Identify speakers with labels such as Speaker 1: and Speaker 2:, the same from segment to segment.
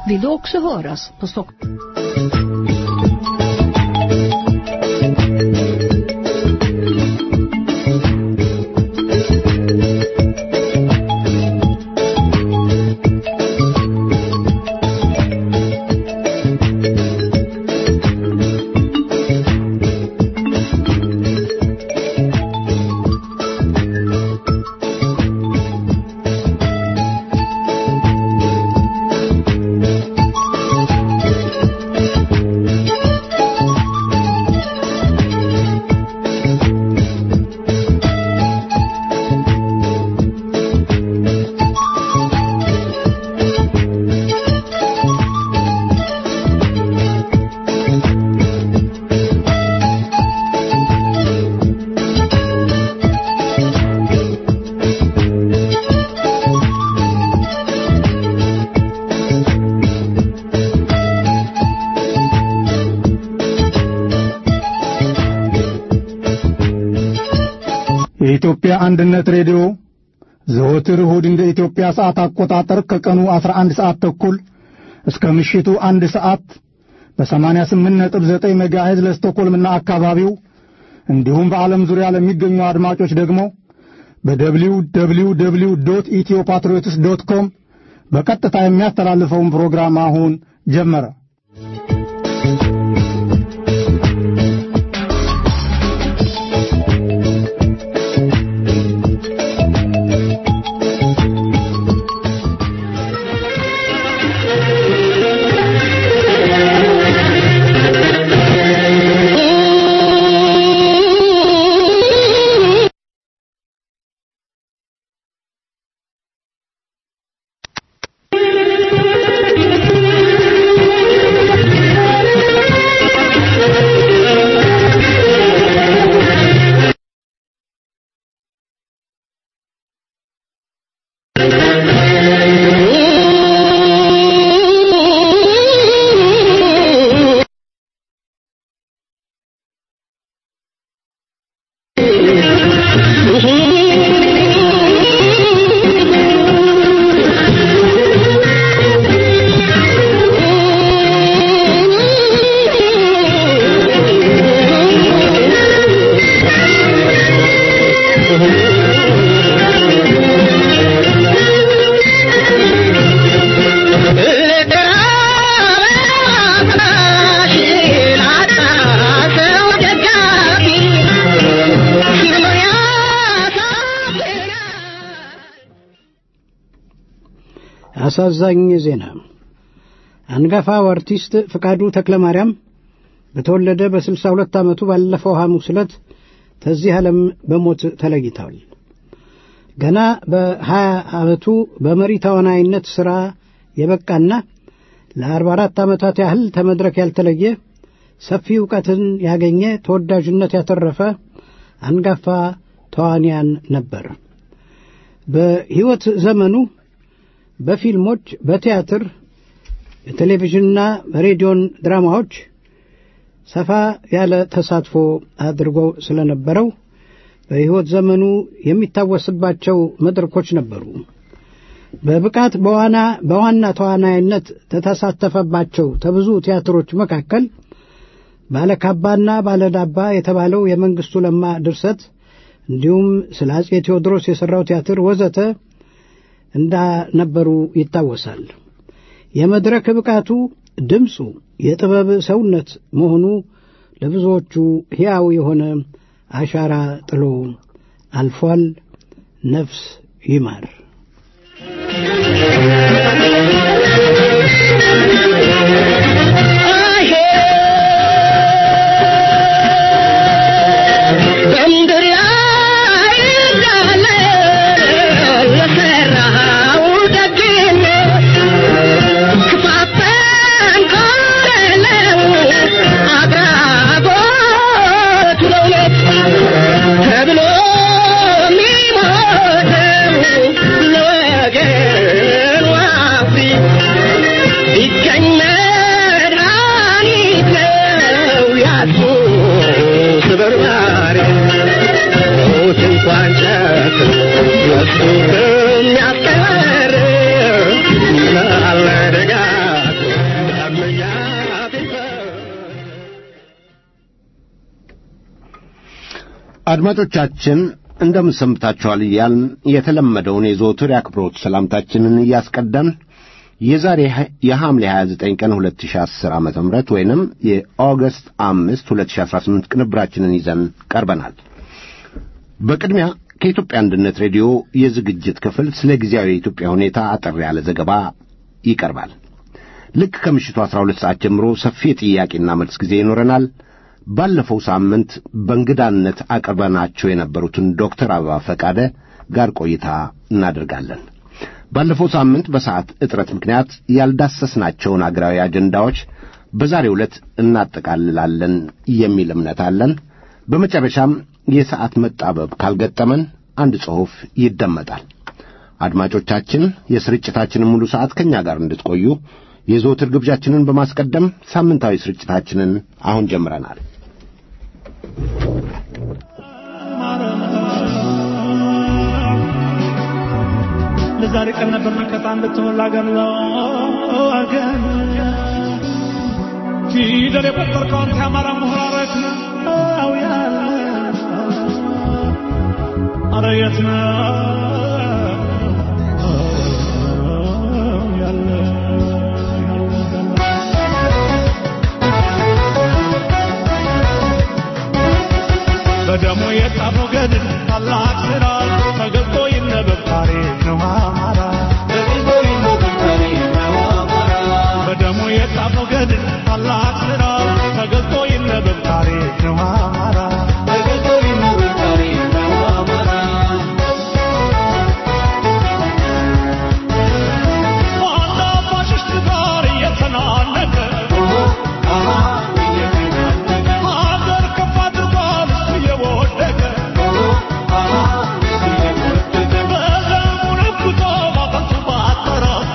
Speaker 1: vill du också höras på Stockholm.
Speaker 2: የኢትዮጵያ አንድነት ሬዲዮ ዘወትር እሁድ እንደ ኢትዮጵያ ሰዓት አቆጣጠር ከቀኑ 11 ሰዓት ተኩል እስከ ምሽቱ አንድ ሰዓት በ88.9 ሜጋሄዝ ለስቶኮልምና አካባቢው እንዲሁም በዓለም ዙሪያ ለሚገኙ አድማጮች ደግሞ በደብሊው ደብሊው ደብሊው ዶት ኢትዮ ፓትሪዮትስ ዶት ኮም በቀጥታ የሚያስተላልፈውን ፕሮግራም አሁን ጀመረ።
Speaker 3: አሳዛኝ ዜና አንጋፋው አርቲስት ፍቃዱ ተክለማርያም በተወለደ በስልሳ ሁለት ዓመቱ ባለፈው ሐሙስ ዕለት ከዚህ ዓለም በሞት ተለይተዋል። ገና በሀያ ዓመቱ በመሪ ተዋናይነት ሥራ የበቃና ለአርባ አራት ዓመታት ያህል ተመድረክ ያልተለየ ሰፊ ዕውቀትን ያገኘ ተወዳጅነት ያተረፈ አንጋፋ ተዋንያን ነበር። በሕይወት ዘመኑ በፊልሞች፣ በቲያትር፣ በቴሌቪዥንና በሬዲዮን ድራማዎች ሰፋ ያለ ተሳትፎ አድርጎ ስለነበረው በሕይወት ዘመኑ የሚታወስባቸው መድረኮች ነበሩ። በብቃት በዋና በዋና ተዋናይነት ተተሳተፈባቸው ከብዙ ቲያትሮች መካከል ባለካባና ባለዳባ የተባለው የመንግሥቱ ለማ ድርሰት እንዲሁም ስለ አጼ ቴዎድሮስ የሠራው ቲያትር ወዘተ እንዳነበሩ ይታወሳል። የመድረክ ብቃቱ፣ ድምፁ፣ የጥበብ ሰውነት መሆኑ ለብዙዎቹ ሕያው የሆነ አሻራ ጥሎ አልፏል። ነፍስ ይማር።
Speaker 4: ተብሎ የሚሞተው ለወገን አድማጮቻችን እንደምን ሰንብታችኋል እያልን የተለመደውን የዘወትር የአክብሮት ሰላምታችንን እያስቀደምን የዛሬ የሐምሌ 29 ቀን 2010 ዓ ም ወይንም የኦገስት 5 2018 ቅንብራችንን ይዘን ቀርበናል። በቅድሚያ ከኢትዮጵያ አንድነት ሬዲዮ የዝግጅት ክፍል ስለ ጊዜያዊ የኢትዮጵያ ሁኔታ አጠር ያለ ዘገባ ይቀርባል። ልክ ከምሽቱ 12 ሰዓት ጀምሮ ሰፊ የጥያቄና መልስ ጊዜ ይኖረናል። ባለፈው ሳምንት በእንግዳነት አቅርበናቸው የነበሩትን ዶክተር አበባ ፈቃደ ጋር ቆይታ እናደርጋለን። ባለፈው ሳምንት በሰዓት እጥረት ምክንያት ያልዳሰስናቸውን አገራዊ አጀንዳዎች በዛሬው ዕለት እናጠቃልላለን የሚል እምነት አለን። በመጨረሻም የሰዓት መጣበብ ካልገጠመን አንድ ጽሑፍ ይደመጣል። አድማጮቻችን የስርጭታችንን ሙሉ ሰዓት ከእኛ ጋር እንድትቆዩ የዘወትር ግብዣችንን በማስቀደም ሳምንታዊ ስርጭታችንን አሁን ጀምረናል።
Speaker 5: ለዛሬ ቀን ነበር መከታ እንድትሆን ላገር ለወገን ፊደል የቆጠርከው አንተ የአማራ ምሁር አረት ነው ያለ አረ የት ነው ያለ በደሙ የጻፈው ገድል ታላቅ ስራ ተገልጦ ይነበብ ታሪክ ነው አማራ በደሙ የጻፈው ገድል ታላቅ ስራ ተገልጦ ይነበብ ታሪክ ነው አማራ ዋና ፋሽስት ጋር እየተናነቀ ሀገር ከፍ አድርጓል እሱ እየወደቀ በደሙ ነክቶ ባጠንቱ ባጠራት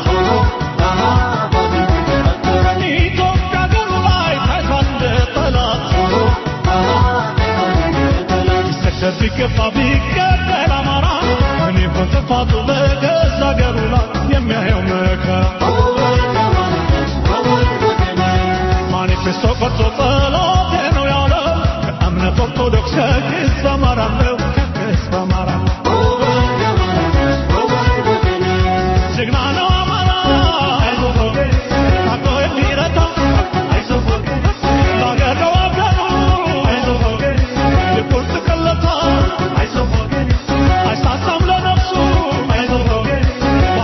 Speaker 5: ኢትዮጵያ ሀገሩ ላይ ታይቷል እንደ ጠላት ቢሰደድ ቢገፋ ቢገደል አማራ እኔ በጥፋቱ በገዛ ሀገሩ ላይ የሚያየው መከራ ማኒፌስቶ ቀርጾ ጸሎቴ ነው ያለው ከእምነት ኦርቶዶክስ ከክስ በአማራ ነው ከክስ በአማራ ጀግና ነው አማራ ታቆ የሚረታ ለአገር ነው አገሩ የቁርጥ ቀለታ አይሳሳም ለነፍሱ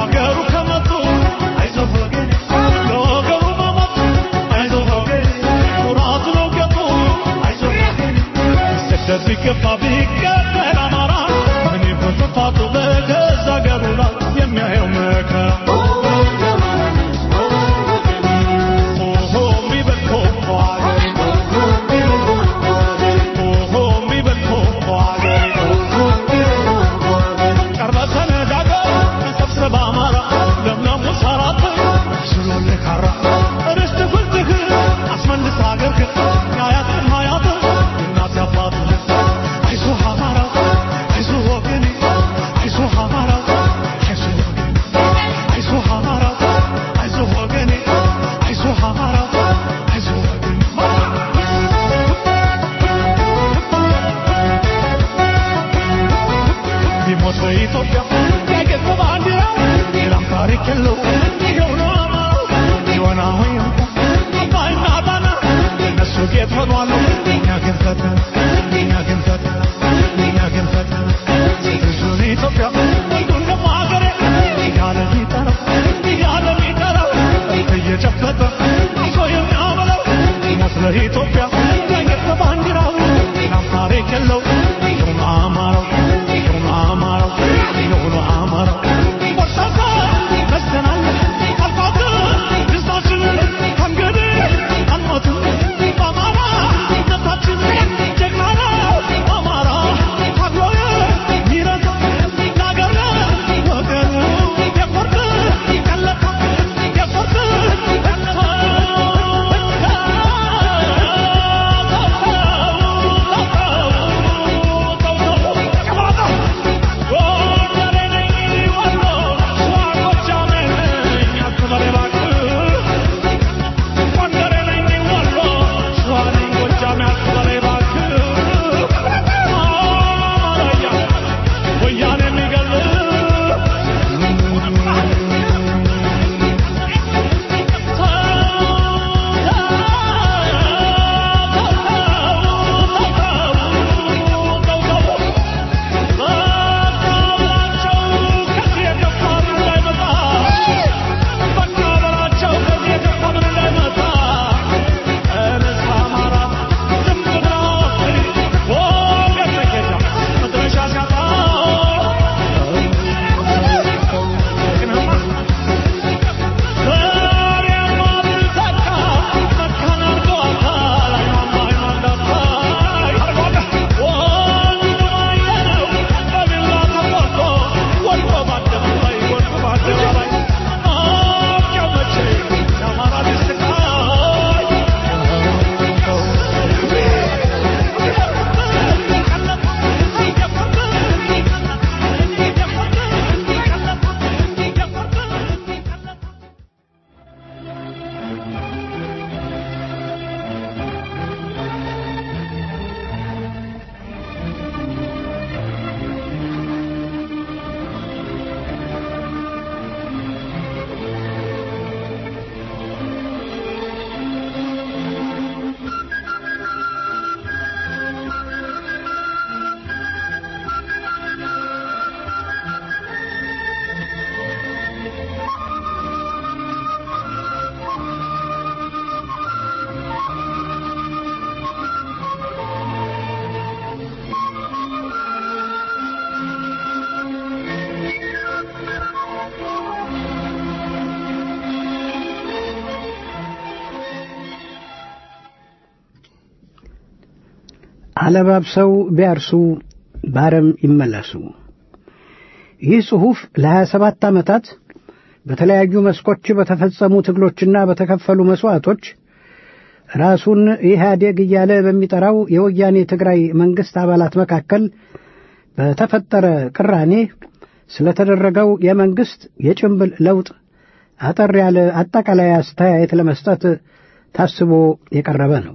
Speaker 3: አለባብሰው ቢያርሱ ባረም ይመለሱ። ይህ ጽሑፍ ለሀያ ሰባት ዓመታት በተለያዩ መስኮች በተፈጸሙ ትግሎችና በተከፈሉ መሥዋዕቶች ራሱን ኢህአዴግ እያለ በሚጠራው የወያኔ ትግራይ መንግሥት አባላት መካከል በተፈጠረ ቅራኔ ስለተደረገው የመንግሥት የጭንብል ለውጥ አጠር ያለ አጠቃላይ አስተያየት ለመስጠት ታስቦ የቀረበ ነው።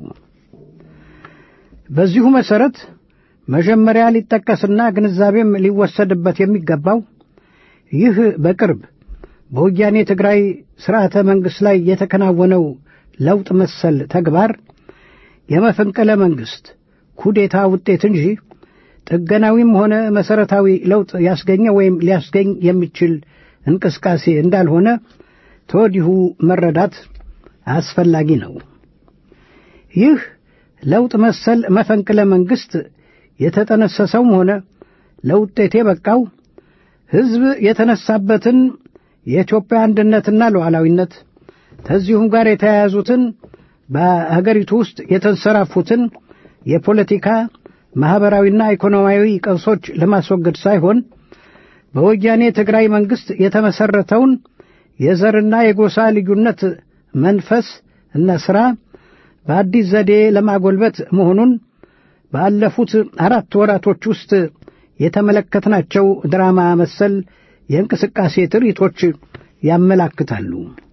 Speaker 3: በዚሁ መሠረት መጀመሪያ ሊጠቀስና ግንዛቤም ሊወሰድበት የሚገባው ይህ በቅርብ በወያኔ ትግራይ ሥርዓተ መንግሥት ላይ የተከናወነው ለውጥ መሰል ተግባር የመፈንቅለ መንግሥት ኩዴታ ውጤት እንጂ ጥገናዊም ሆነ መሠረታዊ ለውጥ ያስገኘ ወይም ሊያስገኝ የሚችል እንቅስቃሴ እንዳልሆነ ተወዲሁ መረዳት አስፈላጊ ነው። ይህ ለውጥ መሰል መፈንቅለ መንግሥት የተጠነሰሰውም ሆነ ለውጤት የበቃው ሕዝብ የተነሳበትን የኢትዮጵያ አንድነትና ሉዓላዊነት ከዚሁም ጋር የተያያዙትን በአገሪቱ ውስጥ የተንሰራፉትን የፖለቲካ ማኅበራዊና ኢኮኖሚያዊ ቀውሶች ለማስወገድ ሳይሆን በወያኔ ትግራይ መንግሥት የተመሠረተውን የዘርና የጎሳ ልዩነት መንፈስ እና ሥራ በአዲስ ዘዴ ለማጎልበት መሆኑን ባለፉት አራት ወራቶች ውስጥ የተመለከትናቸው ድራማ መሰል የእንቅስቃሴ ትርኢቶች ያመላክታሉ።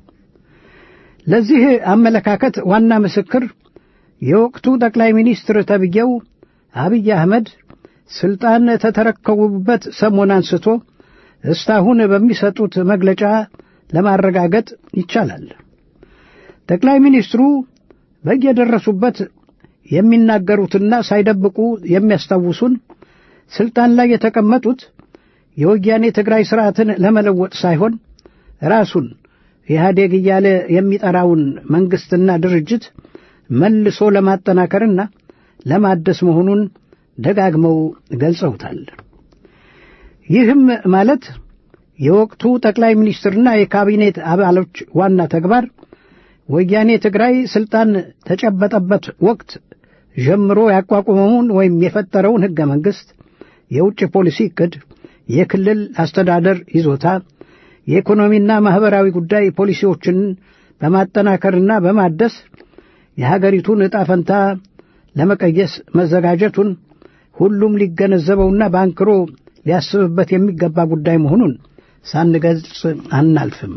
Speaker 3: ለዚህ አመለካከት ዋና ምስክር የወቅቱ ጠቅላይ ሚኒስትር ተብዬው አብይ አህመድ ሥልጣን ተተረከቡበት ሰሞን አንስቶ እስካሁን በሚሰጡት መግለጫ ለማረጋገጥ ይቻላል። ጠቅላይ ሚኒስትሩ በየደረሱበት የሚናገሩትና ሳይደብቁ የሚያስታውሱን ሥልጣን ላይ የተቀመጡት የወያኔ ትግራይ ሥርዓትን ለመለወጥ ሳይሆን ራሱን ኢህአዴግ እያለ የሚጠራውን መንግሥትና ድርጅት መልሶ ለማጠናከርና ለማደስ መሆኑን ደጋግመው ገልጸውታል። ይህም ማለት የወቅቱ ጠቅላይ ሚኒስትርና የካቢኔት አባሎች ዋና ተግባር ወያኔ ትግራይ ሥልጣን ተጨበጠበት ወቅት ጀምሮ ያቋቁመውን ወይም የፈጠረውን ሕገ መንግሥት፣ የውጭ ፖሊሲ ዕቅድ፣ የክልል አስተዳደር ይዞታ፣ የኢኮኖሚና ማኅበራዊ ጉዳይ ፖሊሲዎችን በማጠናከርና በማደስ የሀገሪቱን ዕጣ ፈንታ ለመቀየስ መዘጋጀቱን ሁሉም ሊገነዘበውና በአንክሮ ሊያስብበት የሚገባ ጉዳይ መሆኑን ሳንገልጽ አናልፍም።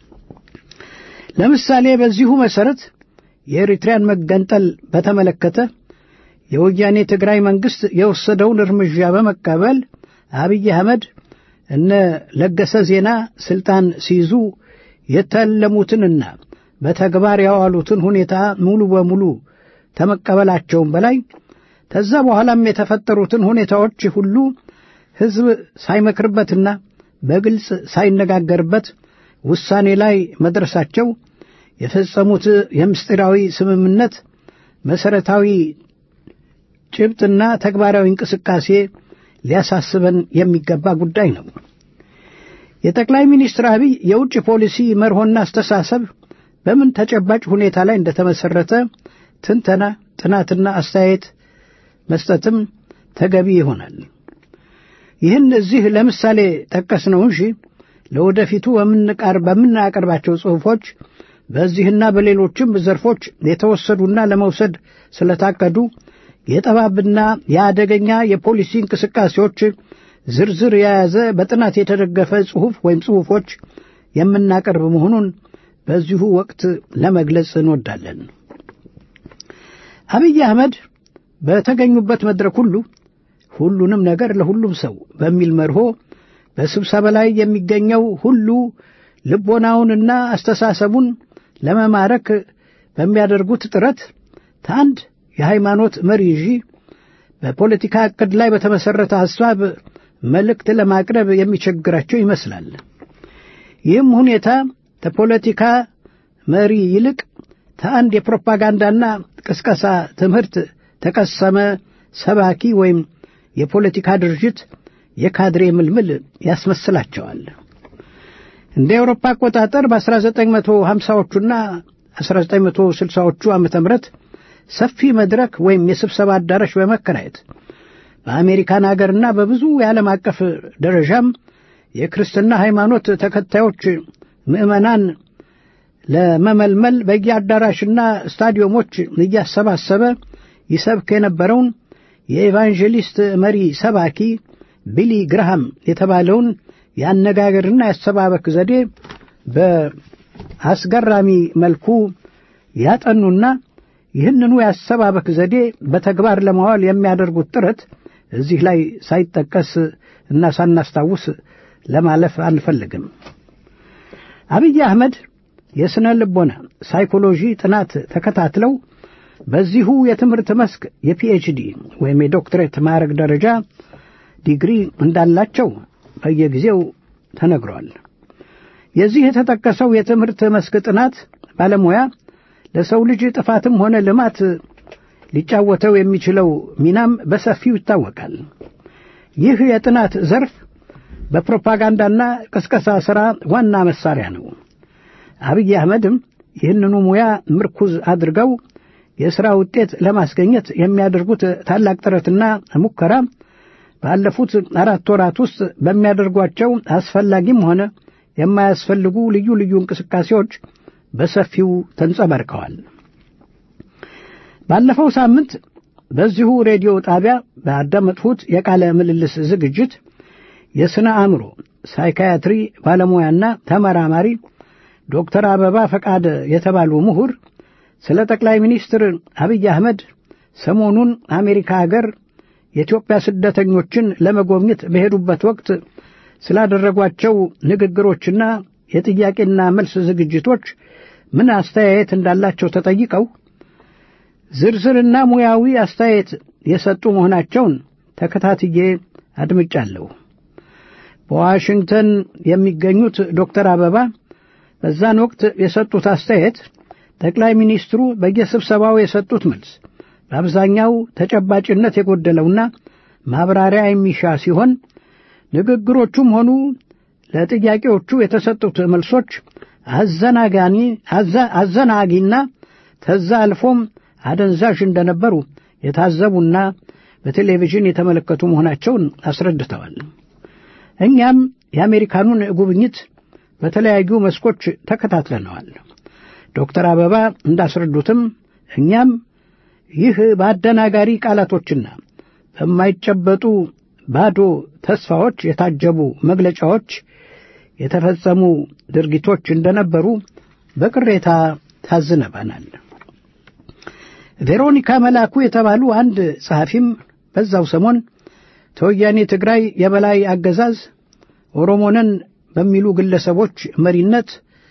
Speaker 3: ለምሳሌ በዚሁ መሠረት የኤሪትሪያን መገንጠል በተመለከተ የወያኔ ትግራይ መንግሥት የወሰደውን እርምጃ በመቀበል አብይ አህመድ እነ ለገሰ ዜና ሥልጣን ሲይዙ የተለሙትንና በተግባር ያዋሉትን ሁኔታ ሙሉ በሙሉ ከመቀበላቸውም በላይ ከዛ በኋላም የተፈጠሩትን ሁኔታዎች ሁሉ ሕዝብ ሳይመክርበትና በግልጽ ሳይነጋገርበት ውሳኔ ላይ መድረሳቸው የፈጸሙት የምስጢራዊ ስምምነት መሠረታዊ ጭብጥና ተግባራዊ እንቅስቃሴ ሊያሳስበን የሚገባ ጉዳይ ነው። የጠቅላይ ሚኒስትር አብይ የውጭ ፖሊሲ መርሆና አስተሳሰብ በምን ተጨባጭ ሁኔታ ላይ እንደተመሠረተ ትንተና፣ ጥናትና አስተያየት መስጠትም ተገቢ ይሆናል። ይህን እዚህ ለምሳሌ ጠቀስ ነው እንጂ ለወደፊቱ በምናቀርባቸው ጽሑፎች በዚህና በሌሎችም ዘርፎች የተወሰዱና ለመውሰድ ስለታቀዱ የጠባብና የአደገኛ የፖሊሲ እንቅስቃሴዎች ዝርዝር የያዘ በጥናት የተደገፈ ጽሑፍ ወይም ጽሑፎች የምናቀርብ መሆኑን በዚሁ ወቅት ለመግለጽ እንወዳለን። አብይ አህመድ በተገኙበት መድረክ ሁሉ ሁሉንም ነገር ለሁሉም ሰው በሚል መርሆ በስብሰባ ላይ የሚገኘው ሁሉ ልቦናውንና አስተሳሰቡን ለመማረክ በሚያደርጉት ጥረት ከአንድ የሃይማኖት መሪ ይዤ በፖለቲካ ዕቅድ ላይ በተመሠረተ ሐሳብ መልእክት ለማቅረብ የሚቸግራቸው ይመስላል። ይህም ሁኔታ ከፖለቲካ መሪ ይልቅ ከአንድ የፕሮፓጋንዳና ቅስቀሳ ትምህርት ተቀሰመ ሰባኪ ወይም የፖለቲካ ድርጅት የካድሬ ምልምል ያስመስላቸዋል። እንደ አውሮፓ አቆጣጠር በ1950ዎቹና 1960ዎቹ ዓመተ ምህረት ሰፊ መድረክ ወይም የስብሰባ አዳራሽ በመከራየት በአሜሪካን አገርና በብዙ የዓለም አቀፍ ደረጃም የክርስትና ሃይማኖት ተከታዮች ምዕመናን ለመመልመል በየአዳራሽና ስታዲየሞች እያሰባሰበ ይሰብክ የነበረውን የኤቫንጀሊስት መሪ ሰባኪ ቢሊ ግርሃም የተባለውን የአነጋገርና የአሰባበክ ዘዴ በአስገራሚ መልኩ ያጠኑና ይህንኑ የአሰባበክ ዘዴ በተግባር ለማዋል የሚያደርጉት ጥረት እዚህ ላይ ሳይጠቀስ እና ሳናስታውስ ለማለፍ አንፈልግም። አብይ አህመድ የሥነ ልቦና ሳይኮሎጂ ጥናት ተከታትለው በዚሁ የትምህርት መስክ የፒኤችዲ ወይም የዶክትሬት ማዕረግ ደረጃ ዲግሪ እንዳላቸው በየጊዜው ተነግሯል። የዚህ የተጠቀሰው የትምህርት መስክ ጥናት ባለሙያ ለሰው ልጅ ጥፋትም ሆነ ልማት ሊጫወተው የሚችለው ሚናም በሰፊው ይታወቃል። ይህ የጥናት ዘርፍ በፕሮፓጋንዳና ቅስቀሳ ሥራ ዋና መሳሪያ ነው። አብይ አህመድም ይህንኑ ሙያ ምርኩዝ አድርገው የሥራ ውጤት ለማስገኘት የሚያደርጉት ታላቅ ጥረትና ሙከራ ባለፉት አራት ወራት ውስጥ በሚያደርጓቸው አስፈላጊም ሆነ የማያስፈልጉ ልዩ ልዩ እንቅስቃሴዎች በሰፊው ተንጸባርቀዋል። ባለፈው ሳምንት በዚሁ ሬዲዮ ጣቢያ ባዳመጥሁት የቃለ ምልልስ ዝግጅት የሥነ አእምሮ ሳይካያትሪ ባለሙያና ተመራማሪ ዶክተር አበባ ፈቃደ የተባሉ ምሁር ስለ ጠቅላይ ሚኒስትር አብይ አህመድ ሰሞኑን አሜሪካ አገር የኢትዮጵያ ስደተኞችን ለመጎብኘት በሄዱበት ወቅት ስላደረጓቸው ንግግሮችና የጥያቄና መልስ ዝግጅቶች ምን አስተያየት እንዳላቸው ተጠይቀው ዝርዝርና ሙያዊ አስተያየት የሰጡ መሆናቸውን ተከታትዬ አድምጫለሁ። በዋሽንግተን የሚገኙት ዶክተር አበባ በዛን ወቅት የሰጡት አስተያየት ጠቅላይ ሚኒስትሩ በየስብሰባው የሰጡት መልስ በአብዛኛው ተጨባጭነት የጎደለውና ማብራሪያ የሚሻ ሲሆን ንግግሮቹም ሆኑ ለጥያቄዎቹ የተሰጡት መልሶች አዘናጋኒ አዘናጊና ተዛ አልፎም አደንዛዥ እንደነበሩ የታዘቡና በቴሌቪዥን የተመለከቱ መሆናቸውን አስረድተዋል። እኛም የአሜሪካኑን ጉብኝት በተለያዩ መስኮች ተከታትለነዋል። ዶክተር አበባ እንዳስረዱትም እኛም ይህ በአደናጋሪ ቃላቶችና በማይጨበጡ ባዶ ተስፋዎች የታጀቡ መግለጫዎች የተፈጸሙ ድርጊቶች እንደነበሩ በቅሬታ ታዝነበናል። ቬሮኒካ መላኩ የተባሉ አንድ ጸሐፊም በዛው ሰሞን ተወያኔ ትግራይ የበላይ አገዛዝ ኦሮሞንን በሚሉ ግለሰቦች መሪነት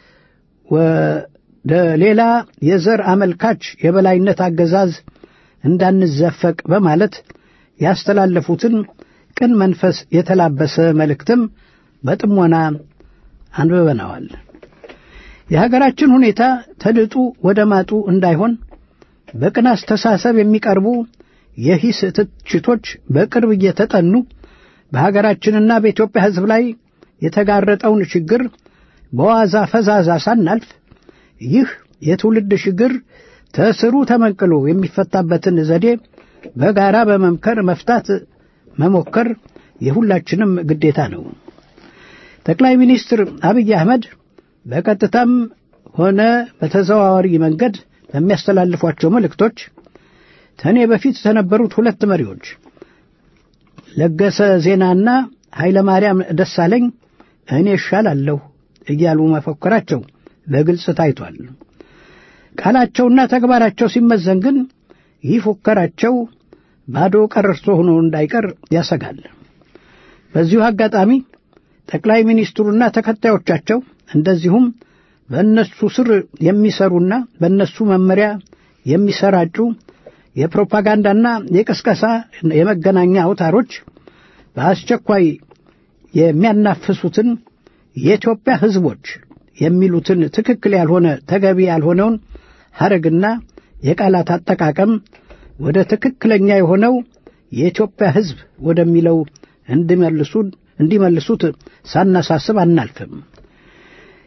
Speaker 3: ወደ ሌላ የዘር አመልካች የበላይነት አገዛዝ እንዳንዘፈቅ በማለት ያስተላለፉትን ቅን መንፈስ የተላበሰ መልእክትም በጥሞና አንብበነዋል። የሀገራችን ሁኔታ ተድጡ ወደ ማጡ እንዳይሆን በቅን አስተሳሰብ የሚቀርቡ የሂስ ትችቶች በቅርብ እየተጠኑ በሀገራችንና በኢትዮጵያ ሕዝብ ላይ የተጋረጠውን ችግር በዋዛ ፈዛዛ ሳናልፍ ይህ የትውልድ ችግር ተስሩ ተመንቅሎ የሚፈታበትን ዘዴ በጋራ በመምከር መፍታት መሞከር የሁላችንም ግዴታ ነው። ጠቅላይ ሚኒስትር አብይ አህመድ በቀጥታም ሆነ በተዘዋዋሪ መንገድ በሚያስተላልፏቸው መልእክቶች ከእኔ በፊት ከነበሩት ሁለት መሪዎች ለገሰ ዜናና ኃይለ ማርያም ደሳለኝ እኔ እሻላለሁ እያሉ መፎከራቸው በግልጽ ታይቷል። ቃላቸውና ተግባራቸው ሲመዘን ግን ይህ ፉከራቸው ባዶ ቀረርቶ ሆኖ እንዳይቀር ያሰጋል። በዚሁ አጋጣሚ ጠቅላይ ሚኒስትሩና ተከታዮቻቸው እንደዚሁም በእነሱ ስር የሚሰሩና በእነሱ መመሪያ የሚሰራጩ የፕሮፓጋንዳና የቅስቀሳ የመገናኛ አውታሮች በአስቸኳይ የሚያናፍሱትን የኢትዮጵያ ሕዝቦች የሚሉትን ትክክል ያልሆነ ተገቢ ያልሆነውን ሐረግና የቃላት አጠቃቀም ወደ ትክክለኛ የሆነው የኢትዮጵያ ሕዝብ ወደሚለው እንዲመልሱን እንዲመልሱት ሳናሳስብ አናልፍም።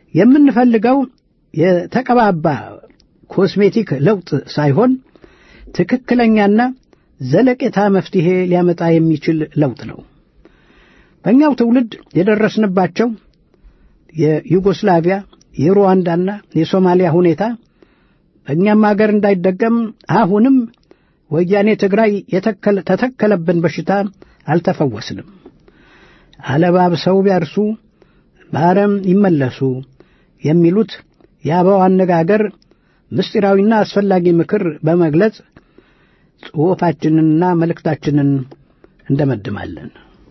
Speaker 3: የምንፈልገው የተቀባባ ኮስሜቲክ ለውጥ ሳይሆን ትክክለኛና ዘለቄታ መፍትሔ ሊያመጣ የሚችል ለውጥ ነው። በእኛው ትውልድ የደረስንባቸው የዩጎስላቪያ የሩዋንዳና የሶማሊያ ሁኔታ በእኛም አገር እንዳይደገም አሁንም ወያኔ ትግራይ ተተከለብን በሽታ አልተፈወስንም። አለባብሰው ቢያርሱ በአረም ይመለሱ የሚሉት የአበው አነጋገር ምስጢራዊና አስፈላጊ ምክር በመግለጽ ጽሑፋችንንና መልእክታችንን እንደመድማለን።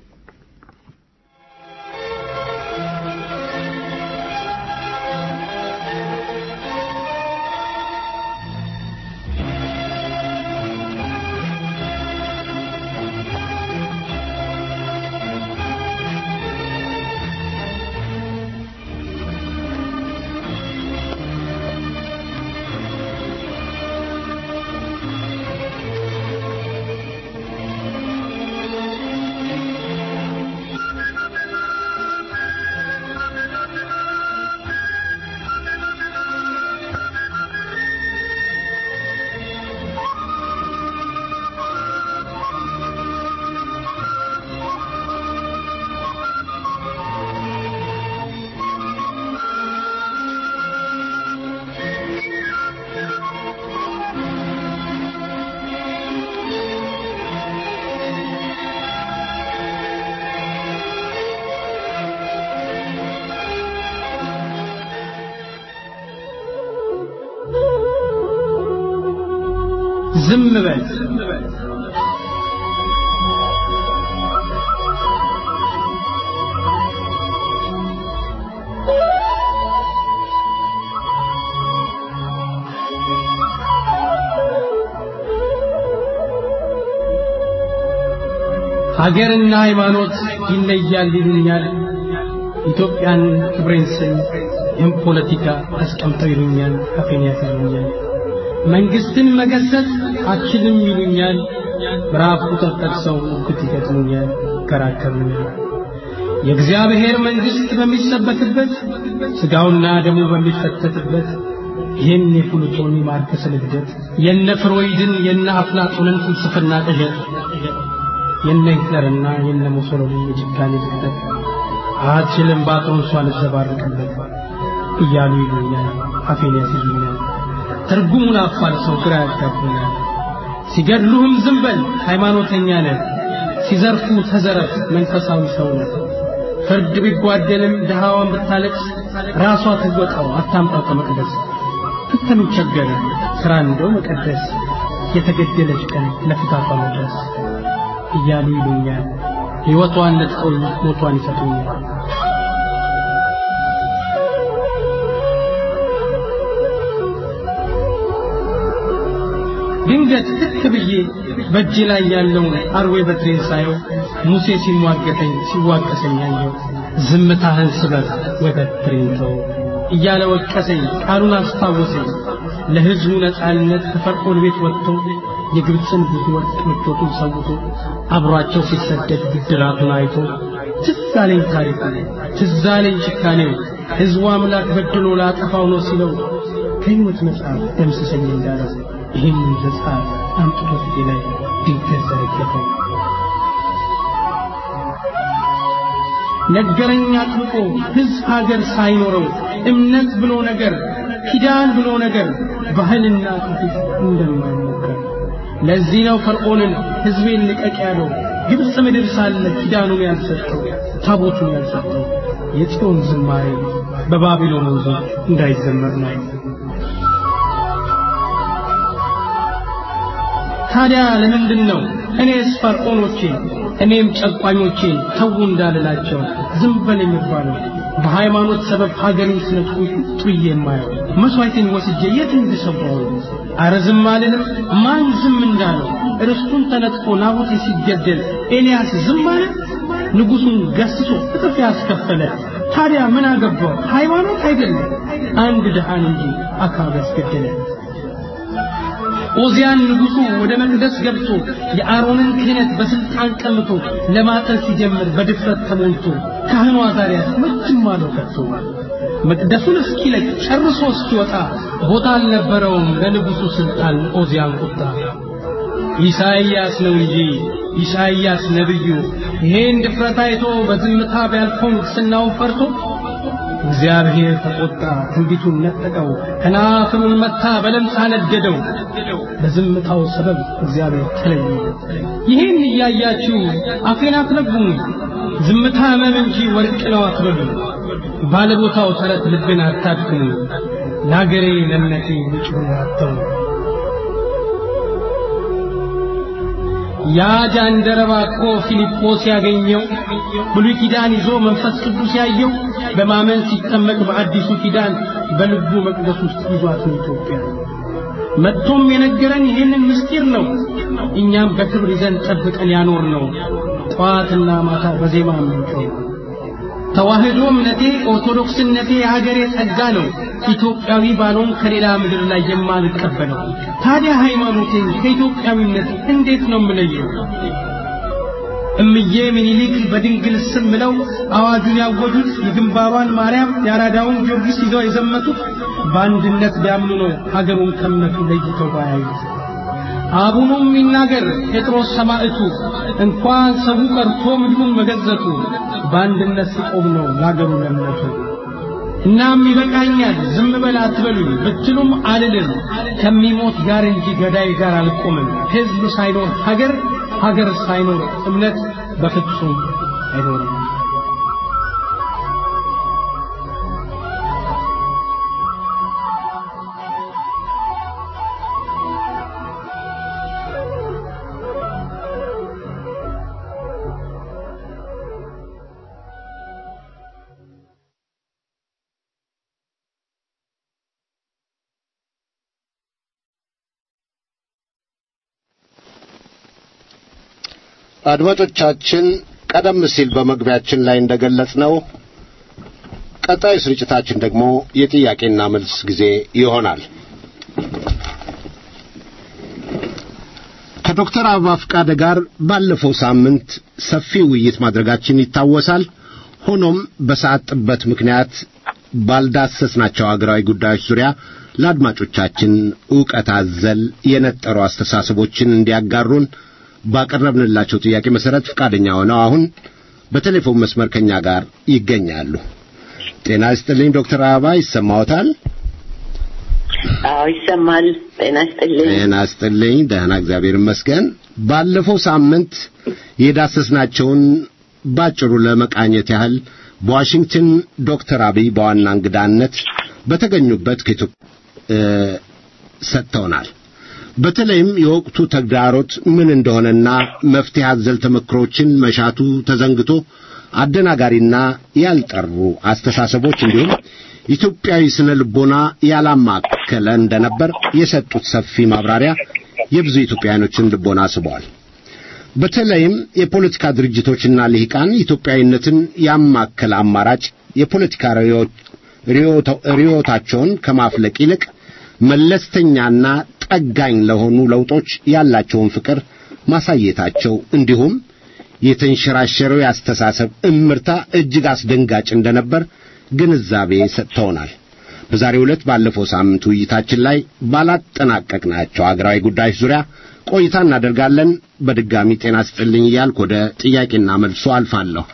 Speaker 6: ዝም በል ሀገርና ሃይማኖት ይለያል ይሉኛል። ኢትዮጵያን ክብሬን ስል ይህም ፖለቲካ አስቀምጠው ይሉኛል፣ አፌን ያስይሉኛል። መንግስትን መገሰጽ አችልም ይሉኛል። ምዕራፍ ቁጥር ጠቅሰው ሙግት ይገጥሙኛል፣ ይከራከሩኛል። የእግዚአብሔር መንግስት በሚሰበክበት ሥጋውና ደሙ በሚፈተትበት ይህን የፕሉቶን ማርከስ ልግደት የነ ፍሮይድን የነ አፍላጦንን ፍልስፍና ቅዠት የነ ሂትለርና የነ ሙሶሎኒ የጭካኔ ልግደት አችልም ባጥሮንሷ ልዘባርቅበት እያሉ ይሉኛል፣ አፌን ያስይዙኛል። ትርጉሙን አፋልሰው ግራ ያጋቡኛል። ሲገድሉህም ዝም በል ሃይማኖተኛ ነህ፣ ሲዘርፉ ተዘረፍ መንፈሳዊ ሰው ነህ። ፍርድ ቢጓደልም ድሃዋን ብታለቅስ ራሷ ትወጣው አታምጣው ከመቅደስ ፍተኑ ቸገረ ሥራ እንደው መቀደስ የተገደለች ቀን ለፍታቷ መድረስ እያሉ ይሉኛል። ሕይወቷን ነጥቀው ሞቷን ይሰጡኛል። ድንገት ትክ ብዬ በእጄ ላይ ያለውን አርዌ በትሬን ሳየው ሙሴ ሲሟገተኝ ሲዋቀሰኝ አየው። ዝምታህን ስበር ወተት ትሬን ተው እያለ ወቀሰኝ፣ ቃሉን አስታወሰኝ። ለሕዝቡ ነጻነት ከፈርዖን ቤት ወጥቶ የግብፅን ብዙ ወርቅ ምቾቱን ሰውቶ አብሯቸው ሲሰደድ ብድራቱን አይቶ ትዝ አለኝ ታሪኩ፣ ትዝ አለኝ ጭካኔው። ሕዝቡ አምላክ በድሎ ላጠፋው ነው ሲለው ከሕይወት መጽሐፍ ደምስሰኝ እንዳለው ይህንን መጽሐፍ አምጥቶ ፊቴ ላይ ድንገት ዘረገፈው። ነገረኛ አጥብቆ ሕዝብ ሀገር ሳይኖረው እምነት ብሎ ነገር ኪዳን ብሎ ነገር ባህልና ትውፊት እንደማይሞከር ለዚህ ነው ፈርዖንን ሕዝቤን ልቀቅ ያለው ግብፅ ምድር ሳለ ኪዳኑን ያልሰጠው ታቦቱን ያልሰጠው የጽዮን ዝማሬ በባቢሎን ወንዞች እንዳይዘመር ነው። ታዲያ ለምንድን ነው እኔስ ፈርዖኖቼ እኔም ጨቋኞቼን ተዉ እንዳልላቸው ዝም በል የሚባለው? በሃይማኖት ሰበብ ሀገሬን ሲነጥቁ ጥዬ የማየው መሥዋዕቴን ወስጄ የት እንድሰዋው? አረ ዝም አልልም። ማን ዝም እንዳለው ርስቱን ተነጥቆ ናቡቴ ሲገደል ኤልያስ ዝም አለ? ንጉሡን ገስጾ እጥፍ ያስከፈለ ታዲያ ምን አገባው? ሃይማኖት አይደለም አንድ ድሃን እንጂ አካብ ያስገደለ ኦዚያን ንጉሡ ወደ መቅደስ ገብቶ የአሮንን ክህነት በስልጣን ቀምቶ ለማጠን ሲጀምር በድፍረት ተሞልቶ ካህኑ አዛርያስ መችም አለው ከቶ መቅደሱን እስኪለቅ ጨርሶ እስኪወጣ ቦታ አልነበረውም ለንጉሡ ስልጣን ኦዚያን ቁጣ ኢሳይያስ ነው እንጂ ኢሳይያስ ነብዩ ይሄን ድፍረት አይቶ በዝምታ ቢያልፈው ንግሥናውን ፈርቶ እግዚአብሔር ተቆጣ፣ ትንቢቱን ነጠቀው፣ ከናፍሩን መታ፣ በለምጽ አነደደው። በዝምታው ሰበብ እግዚአብሔር ተለየ። ይህን እያያችሁ አፌን አትረግሙ፣ ዝምታ ሕመም እንጂ ወርቅ ነው አትበሉ። ባለቦታው ተረት ልብን አታድክሙ፣ ለአገሬ ለእምነቴ ውጭውን አተው ያ ጃንደረባ እኮ ፊልጶስ ያገኘው ብሉይ ኪዳን ይዞ መንፈስ ቅዱስ ያየው በማመን ሲጠመቅ በአዲሱ ኪዳን በልቡ መቅደስ ውስጥ ይዟት ነው ኢትዮጵያ። መጥቶም የነገረን ይህንን ምስጢር ነው። እኛም በክብር ይዘን ጠብቀን ያኖር ነው። ጠዋትና ማታ በዜማ ምንቀው ተዋህዶ እምነቴ ኦርቶዶክስነቴ የሀገሬ ጸጋ ነው። ኢትዮጵያዊ ባልሆን ከሌላ ምድር ላይ የማልቀበለው ታዲያ ሃይማኖቴን ከኢትዮጵያዊነት እንዴት ነው የምለየው? እምዬ ምኒልክ በድንግል ስም ምለው አዋጁን ያወጁት የግንባሯን ማርያም የአራዳውን ጊዮርጊስ ይዘው የዘመቱት በአንድነት ቢያምኑ ነው ሀገሩን ከእምነቱ ለይተው ባያዩት። አቡኑም ይናገር ጴጥሮስ ሰማዕቱ እንኳን ሰው ቀርቶ ምድሩን መገዘቱ በአንድነት ሲቆም ነው ለአገሩ ለእምነቱ። እናም ይበቃኛል ዝም በል አትበሉኝ ብትሉም አልልም ከሚሞት ጋር እንጂ ገዳይ ጋር አልቆምም። ሕዝብ ሳይኖር ሀገር፣ ሀገር ሳይኖር እምነት በፍጹም አይኖርም።
Speaker 4: አድማጮቻችን ቀደም ሲል በመግቢያችን ላይ እንደገለጽነው ቀጣዩ ስርጭታችን ደግሞ የጥያቄና መልስ ጊዜ ይሆናል። ከዶክተር አበባ ፈቃደ ጋር ባለፈው ሳምንት ሰፊ ውይይት ማድረጋችን ይታወሳል። ሆኖም በሰዓት ጥበት ምክንያት ባልዳሰስናቸው አገራዊ ጉዳዮች ዙሪያ ለአድማጮቻችን ዕውቀት አዘል የነጠሩ አስተሳሰቦችን እንዲያጋሩን ባቀረብንላቸው ጥያቄ መሰረት ፈቃደኛ ሆነው አሁን በቴሌፎን መስመር ከኛ ጋር ይገኛሉ። ጤና ይስጥልኝ ዶክተር አበባ ይሰማዎታል?
Speaker 7: አዎ ይሰማል። ጤና ይስጥልኝ።
Speaker 4: ጤና ይስጥልኝ። ደህና እግዚአብሔር ይመስገን። ባለፈው ሳምንት የዳሰስናቸውን ባጭሩ ለመቃኘት ያህል በዋሽንግተን ዶክተር አብይ በዋና እንግዳነት በተገኙበት ከኢትዮጵያ ሰጥተውናል። በተለይም የወቅቱ ተግዳሮት ምን እንደሆነና መፍትሄ አዘል ተመክሮችን መሻቱ ተዘንግቶ አደናጋሪና ያልጠሩ አስተሳሰቦች እንዲሁም ኢትዮጵያዊ ስነ ልቦና ያላማከለ እንደነበር የሰጡት ሰፊ ማብራሪያ የብዙ ኢትዮጵያውያኖችን ልቦና ስበዋል። በተለይም የፖለቲካ ድርጅቶችና ልሂቃን ኢትዮጵያዊነትን ያማከለ አማራጭ የፖለቲካ ርዕዮታቸውን ከማፍለቅ ይልቅ መለስተኛና ጠጋኝ ለሆኑ ለውጦች ያላቸውን ፍቅር ማሳየታቸው እንዲሁም የተንሸራሸረው የአስተሳሰብ እምርታ እጅግ አስደንጋጭ እንደነበር ግንዛቤ ሰጥተውናል። በዛሬው ዕለት ባለፈው ሳምንት ውይይታችን ላይ ባላጠናቀቅናቸው አገራዊ ጉዳዮች ዙሪያ ቆይታ እናደርጋለን። በድጋሚ ጤና ስጥልኝ እያልኩ ወደ ጥያቄና መልሶ አልፋለሁ።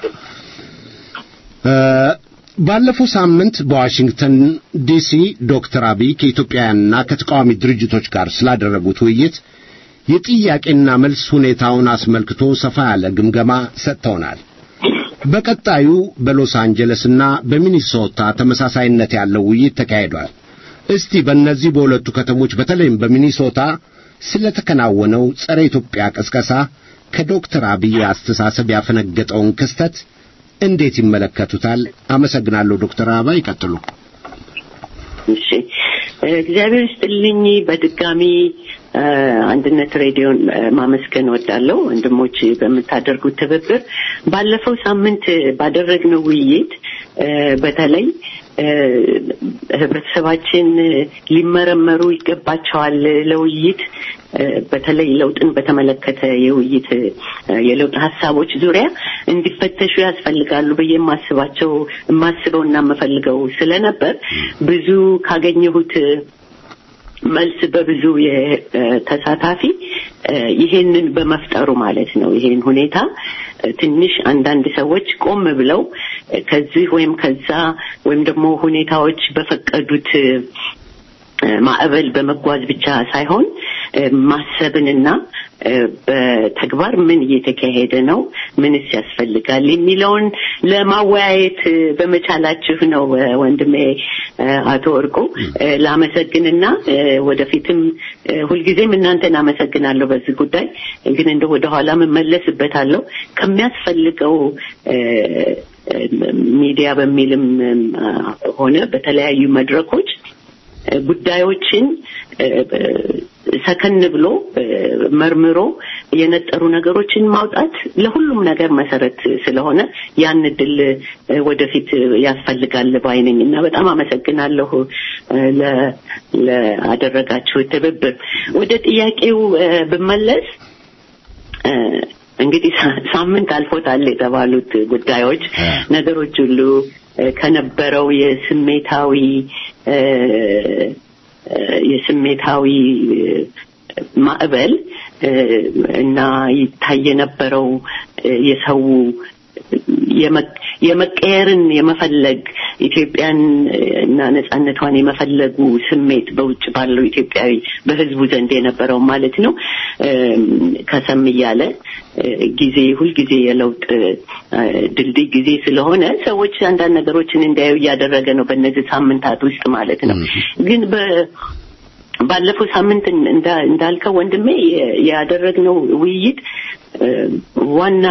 Speaker 4: ባለፈው ሳምንት በዋሽንግተን ዲሲ ዶክተር አብይ ከኢትዮጵያውያንና ከተቃዋሚ ድርጅቶች ጋር ስላደረጉት ውይይት የጥያቄና መልስ ሁኔታውን አስመልክቶ ሰፋ ያለ ግምገማ ሰጥተውናል። በቀጣዩ በሎስ አንጀለስና በሚኒሶታ ተመሳሳይነት ያለው ውይይት ተካሂዷል። እስቲ በእነዚህ በሁለቱ ከተሞች በተለይም በሚኒሶታ ስለተከናወነው ጸረ ኢትዮጵያ ቅስቀሳ ከዶክተር አብይ አስተሳሰብ ያፈነገጠውን ክስተት እንዴት ይመለከቱታል? አመሰግናለሁ። ዶክተር አበባ ይቀጥሉ።
Speaker 7: እሺ፣ እግዚአብሔር ይስጥልኝ። በድጋሚ አንድነት ሬዲዮን ማመስገን ወዳለሁ። ወንድሞች በምታደርጉት ትብብር ባለፈው ሳምንት ባደረግነው ውይይት በተለይ ህብረተሰባችን ሊመረመሩ ይገባቸዋል ለውይይት በተለይ ለውጥን በተመለከተ የውይይት የለውጥ ሀሳቦች ዙሪያ እንዲፈተሹ ያስፈልጋሉ ብዬ የማስባቸው የማስበው እና የምፈልገው ስለነበር ብዙ ካገኘሁት መልስ በብዙ ተሳታፊ ይሄንን በመፍጠሩ ማለት ነው። ይሄን ሁኔታ ትንሽ አንዳንድ ሰዎች ቆም ብለው ከዚህ ወይም ከዛ ወይም ደግሞ ሁኔታዎች በፈቀዱት ማዕበል በመጓዝ ብቻ ሳይሆን ማሰብንና በተግባር ምን እየተካሄደ ነው፣ ምንስ ያስፈልጋል የሚለውን ለማወያየት በመቻላችሁ ነው ወንድሜ አቶ ወርቁ ላመሰግንና ወደፊትም ሁልጊዜም እናንተን አመሰግናለሁ በዚህ ጉዳይ ግን እንደ ወደኋላ መመለስበታለሁ ከሚያስፈልገው ሚዲያ በሚልም ሆነ በተለያዩ መድረኮች ጉዳዮችን ሰከን ብሎ መርምሮ የነጠሩ ነገሮችን ማውጣት ለሁሉም ነገር መሰረት ስለሆነ ያን እድል ወደፊት ያስፈልጋል ባይነኝ እና በጣም አመሰግናለሁ ለአደረጋችሁ ትብብር። ወደ ጥያቄው ብመለስ እንግዲህ ሳምንት አልፎታል የተባሉት ጉዳዮች ነገሮች ሁሉ ከነበረው የስሜታዊ የስሜታዊ ማዕበል እና ይታይ የነበረው የሰው የመቀየርን የመፈለግ ኢትዮጵያን እና ነጻነቷን የመፈለጉ ስሜት በውጭ ባለው ኢትዮጵያዊ በህዝቡ ዘንድ የነበረው ማለት ነው ከሰም እያለ ጊዜ ሁልጊዜ የለውጥ ድልድይ ጊዜ ስለሆነ ሰዎች አንዳንድ ነገሮችን እንዲያዩ እያደረገ ነው በእነዚህ ሳምንታት ውስጥ ማለት ነው ግን ባለፈው ሳምንት እንዳልከው ወንድሜ ያደረግነው ውይይት ዋና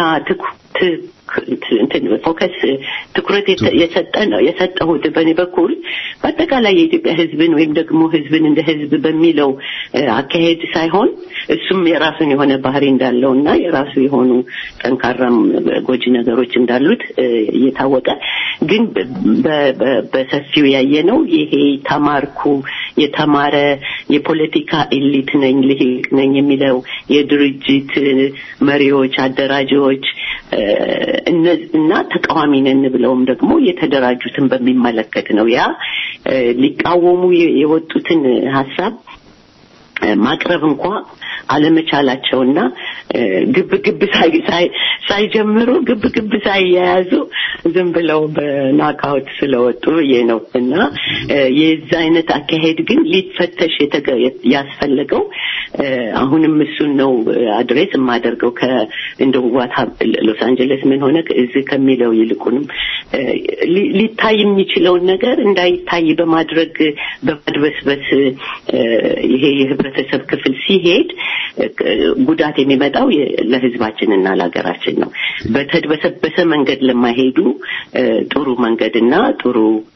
Speaker 7: ፎከስ ትኩረት የሰጠ ነው የሰጠሁት በእኔ በኩል በአጠቃላይ የኢትዮጵያ ህዝብን ወይም ደግሞ ህዝብን እንደ ህዝብ በሚለው አካሄድ ሳይሆን እሱም የራሱን የሆነ ባህሪ እንዳለው እና የራሱ የሆኑ ጠንካራም ጎጂ ነገሮች እንዳሉት እየታወቀ ግን በሰፊው ያየ ነው ይሄ ተማርኩ የተማረ የፖለቲካ ኤሊት ነኝ ልሂቅ ነኝ የሚለው የድርጅት መሪዎች አደራጆች እና ተቃዋሚ ነን ብለውም ደግሞ የተደራጁትን በሚመለከት ነው ያ ሊቃወሙ የወጡትን ሀሳብ ማቅረብ እንኳ አለመቻላቸውና ግብ ግብ ሳይጀምሩ ግብ ግብ ሳይያያዙ ዝም ብለው በናካውት ስለወጡ ብዬ ነው እና የዛ አይነት አካሄድ ግን ሊፈተሽ ያስፈለገው አሁንም እሱን ነው አድሬስ የማደርገው እንደ ዋታ ሎስ አንጀለስ ምን ሆነ እዚህ ከሚለው ይልቁንም ሊታይ የሚችለውን ነገር እንዳይታይ በማድረግ በማድበስበስ ይሄ የህብረተሰብ ክፍል ሲሄድ ጉዳት የሚመጣው ለህዝባችንና ለሀገራችን ነው። በተድበሰበሰ መንገድ ለማይሄዱ ጥሩ መንገድና ጥሩ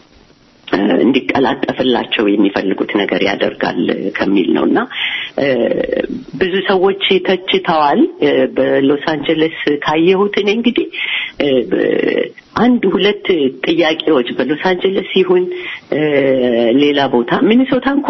Speaker 7: እንዲቀላጠፍላቸው የሚፈልጉት ነገር ያደርጋል ከሚል ነው እና ብዙ ሰዎች ተችተዋል። በሎስ አንጀለስ ካየሁት እኔ እንግዲህ አንድ ሁለት ጥያቄዎች በሎስ አንጀለስ ይሁን ሌላ ቦታ ሚኒሶታ እንኳ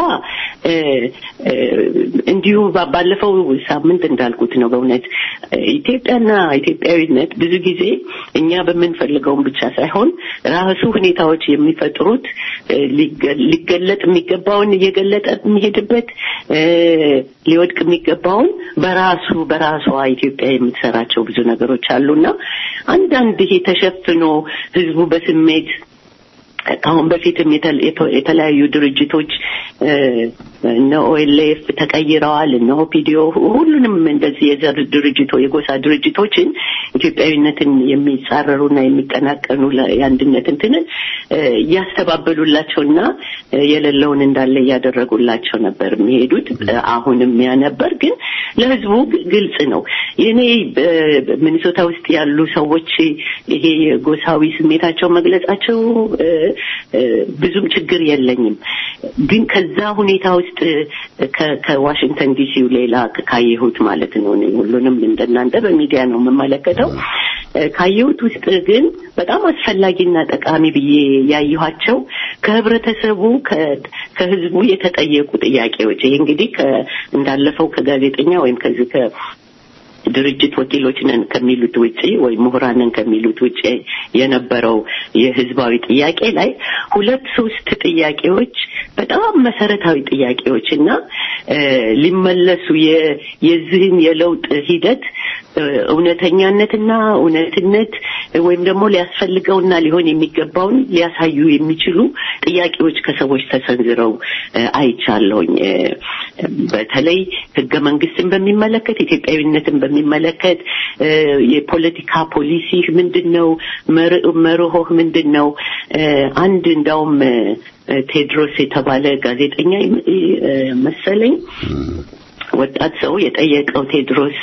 Speaker 7: እንዲሁ ባለፈው ሳምንት እንዳልኩት ነው። በእውነት ኢትዮጵያና ኢትዮጵያዊነት ብዙ ጊዜ እኛ በምንፈልገውን ብቻ ሳይሆን ራሱ ሁኔታዎች የሚፈጥሩት ሊገለጥ የሚገባውን እየገለጠ የሚሄድበት ሊወድቅ የሚገባውን በራሱ በራሷ ኢትዮጵያ የምትሰራቸው ብዙ ነገሮች አሉና አንዳንድ ይሄ ተሸፍኖ ህዝቡ በስሜት ከአሁን በፊትም የተለያዩ ድርጅቶች እነ ኦኤልኤፍ ተቀይረዋል፣ እነ ኦፒዲዮ ሁሉንም እንደዚህ የዘር ድርጅቶ የጎሳ ድርጅቶችን ኢትዮጵያዊነትን የሚጻረሩና የሚቀናቀኑ የአንድነት እንትንን እያስተባበሉላቸውና የሌለውን እንዳለ እያደረጉላቸው ነበር የሚሄዱት። አሁንም ያ ነበር፣ ግን ለህዝቡ ግልጽ ነው። የኔ ሚኒሶታ ውስጥ ያሉ ሰዎች ይሄ የጎሳዊ ስሜታቸው መግለጻቸው ብዙም ችግር የለኝም። ግን ከዛ ሁኔታ ውስጥ ከዋሽንግተን ዲሲው ሌላ ካየሁት ማለት ነው ሁሉንም እንደናንተ በሚዲያ ነው የምመለከተው። ካየሁት ውስጥ ግን በጣም አስፈላጊና ጠቃሚ ብዬ ያየኋቸው ከህብረተሰቡ ከህዝቡ የተጠየቁ ጥያቄዎች ይሄ እንግዲህ እንዳለፈው ከጋዜጠኛ ወይም ከዚህ ድርጅት ወኪሎች ነን ከሚሉት ውጪ ወይም ምሁራን ነን ከሚሉት ውጪ የነበረው የህዝባዊ ጥያቄ ላይ ሁለት ሶስት ጥያቄዎች በጣም መሰረታዊ ጥያቄዎች እና ሊመለሱ የዚህን የለውጥ ሂደት እውነተኛነትና እውነትነት ወይም ደግሞ ሊያስፈልገውና ሊሆን የሚገባውን ሊያሳዩ የሚችሉ ጥያቄዎች ከሰዎች ተሰንዝረው አይቻለሁኝ። በተለይ ህገ መንግስትን በሚመለከት ኢትዮጵያዊነትን በሚመለከት የፖለቲካ ፖሊሲ ምንድን ነው? መርሆህ ምንድን ነው? አንድ እንዳውም ቴድሮስ የተባለ ጋዜጠኛ መሰለኝ ወጣት ሰው የጠየቀው ቴድሮስ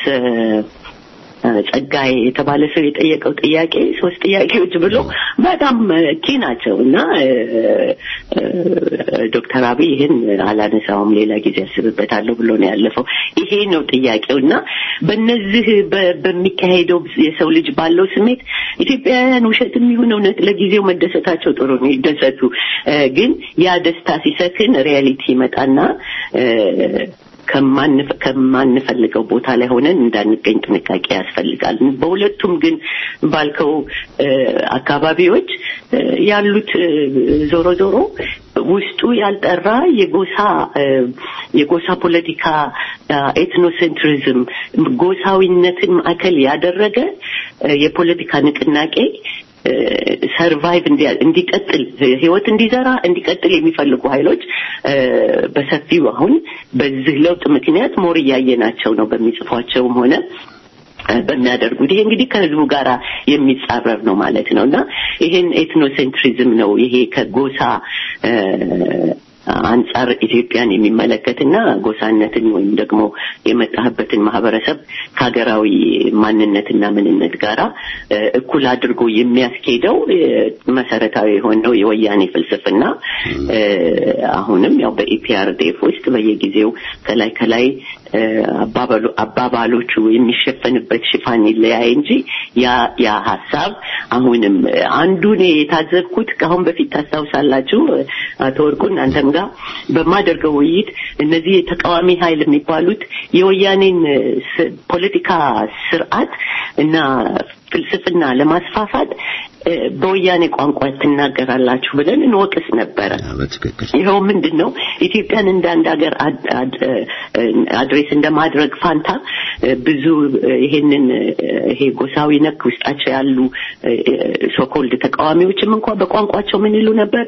Speaker 7: ጸጋይ የተባለ ሰው የጠየቀው ጥያቄ ሶስት ጥያቄዎች ብሎ በጣም ኪ ናቸው እና ዶክተር አብይ ይህን አላነሳውም ሌላ ጊዜ ያስብበታለሁ ብሎ ነው ያለፈው። ይሄ ነው ጥያቄው እና በእነዚህ በሚካሄደው የሰው ልጅ ባለው ስሜት ኢትዮጵያውያን ውሸትም ይሁን እውነት ለጊዜው መደሰታቸው ጥሩ ነው፣ ይደሰቱ። ግን ያ ደስታ ሲሰክን ሪያሊቲ ይመጣና ከማንፈልገው ቦታ ላይ ሆነን እንዳንገኝ ጥንቃቄ ያስፈልጋል። በሁለቱም ግን ባልከው አካባቢዎች ያሉት ዞሮ ዞሮ ውስጡ ያልጠራ የጎሳ የጎሳ ፖለቲካ ኤትኖሴንትሪዝም ጎሳዊነትን ማዕከል ያደረገ የፖለቲካ ንቅናቄ ሰርቫይቭ እንዲቀጥል ህይወት እንዲዘራ እንዲቀጥል የሚፈልጉ ኃይሎች በሰፊው አሁን በዚህ ለውጥ ምክንያት ሞር እያየናቸው ነው በሚጽፏቸውም ሆነ በሚያደርጉት ይሄ እንግዲህ ከህዝቡ ጋር የሚጻረር ነው ማለት ነው እና ይሄን ኤትኖሴንትሪዝም ነው ይሄ ከጎሳ አንጻር ኢትዮጵያን የሚመለከትና ጎሳነትን ወይም ደግሞ የመጣህበትን ማህበረሰብ ከሀገራዊ ማንነትና ምንነት ጋራ እኩል አድርጎ የሚያስኬደው መሰረታዊ የሆነው የወያኔ ፍልስፍና አሁንም ያው በኢፒአርዴፍ ውስጥ በየጊዜው ከላይ ከላይ አባባሎቹ የሚሸፈንበት ሽፋን ይለያይ እንጂ ያ ያ ሀሳብ አሁንም አንዱን የታዘብኩት ከአሁን በፊት ታስታውሳላችሁ አቶ ወርቁን አንተም ጋር በማደርገው ውይይት እነዚህ የተቃዋሚ ኃይል የሚባሉት የወያኔን ፖለቲካ ስርዓት እና ፍልስፍና ለማስፋፋት በወያኔ ቋንቋ ትናገራላችሁ ብለን እንወቅስ ነበረ። ይኸው ምንድን ነው ኢትዮጵያን እንደ አንድ ሀገር አድሬስ እንደማድረግ ፋንታ ብዙ ይሄንን ይሄ ጎሳዊ ነክ ውስጣቸው ያሉ ሶኮልድ ተቃዋሚዎችም እንኳ በቋንቋቸው ምን ይሉ ነበር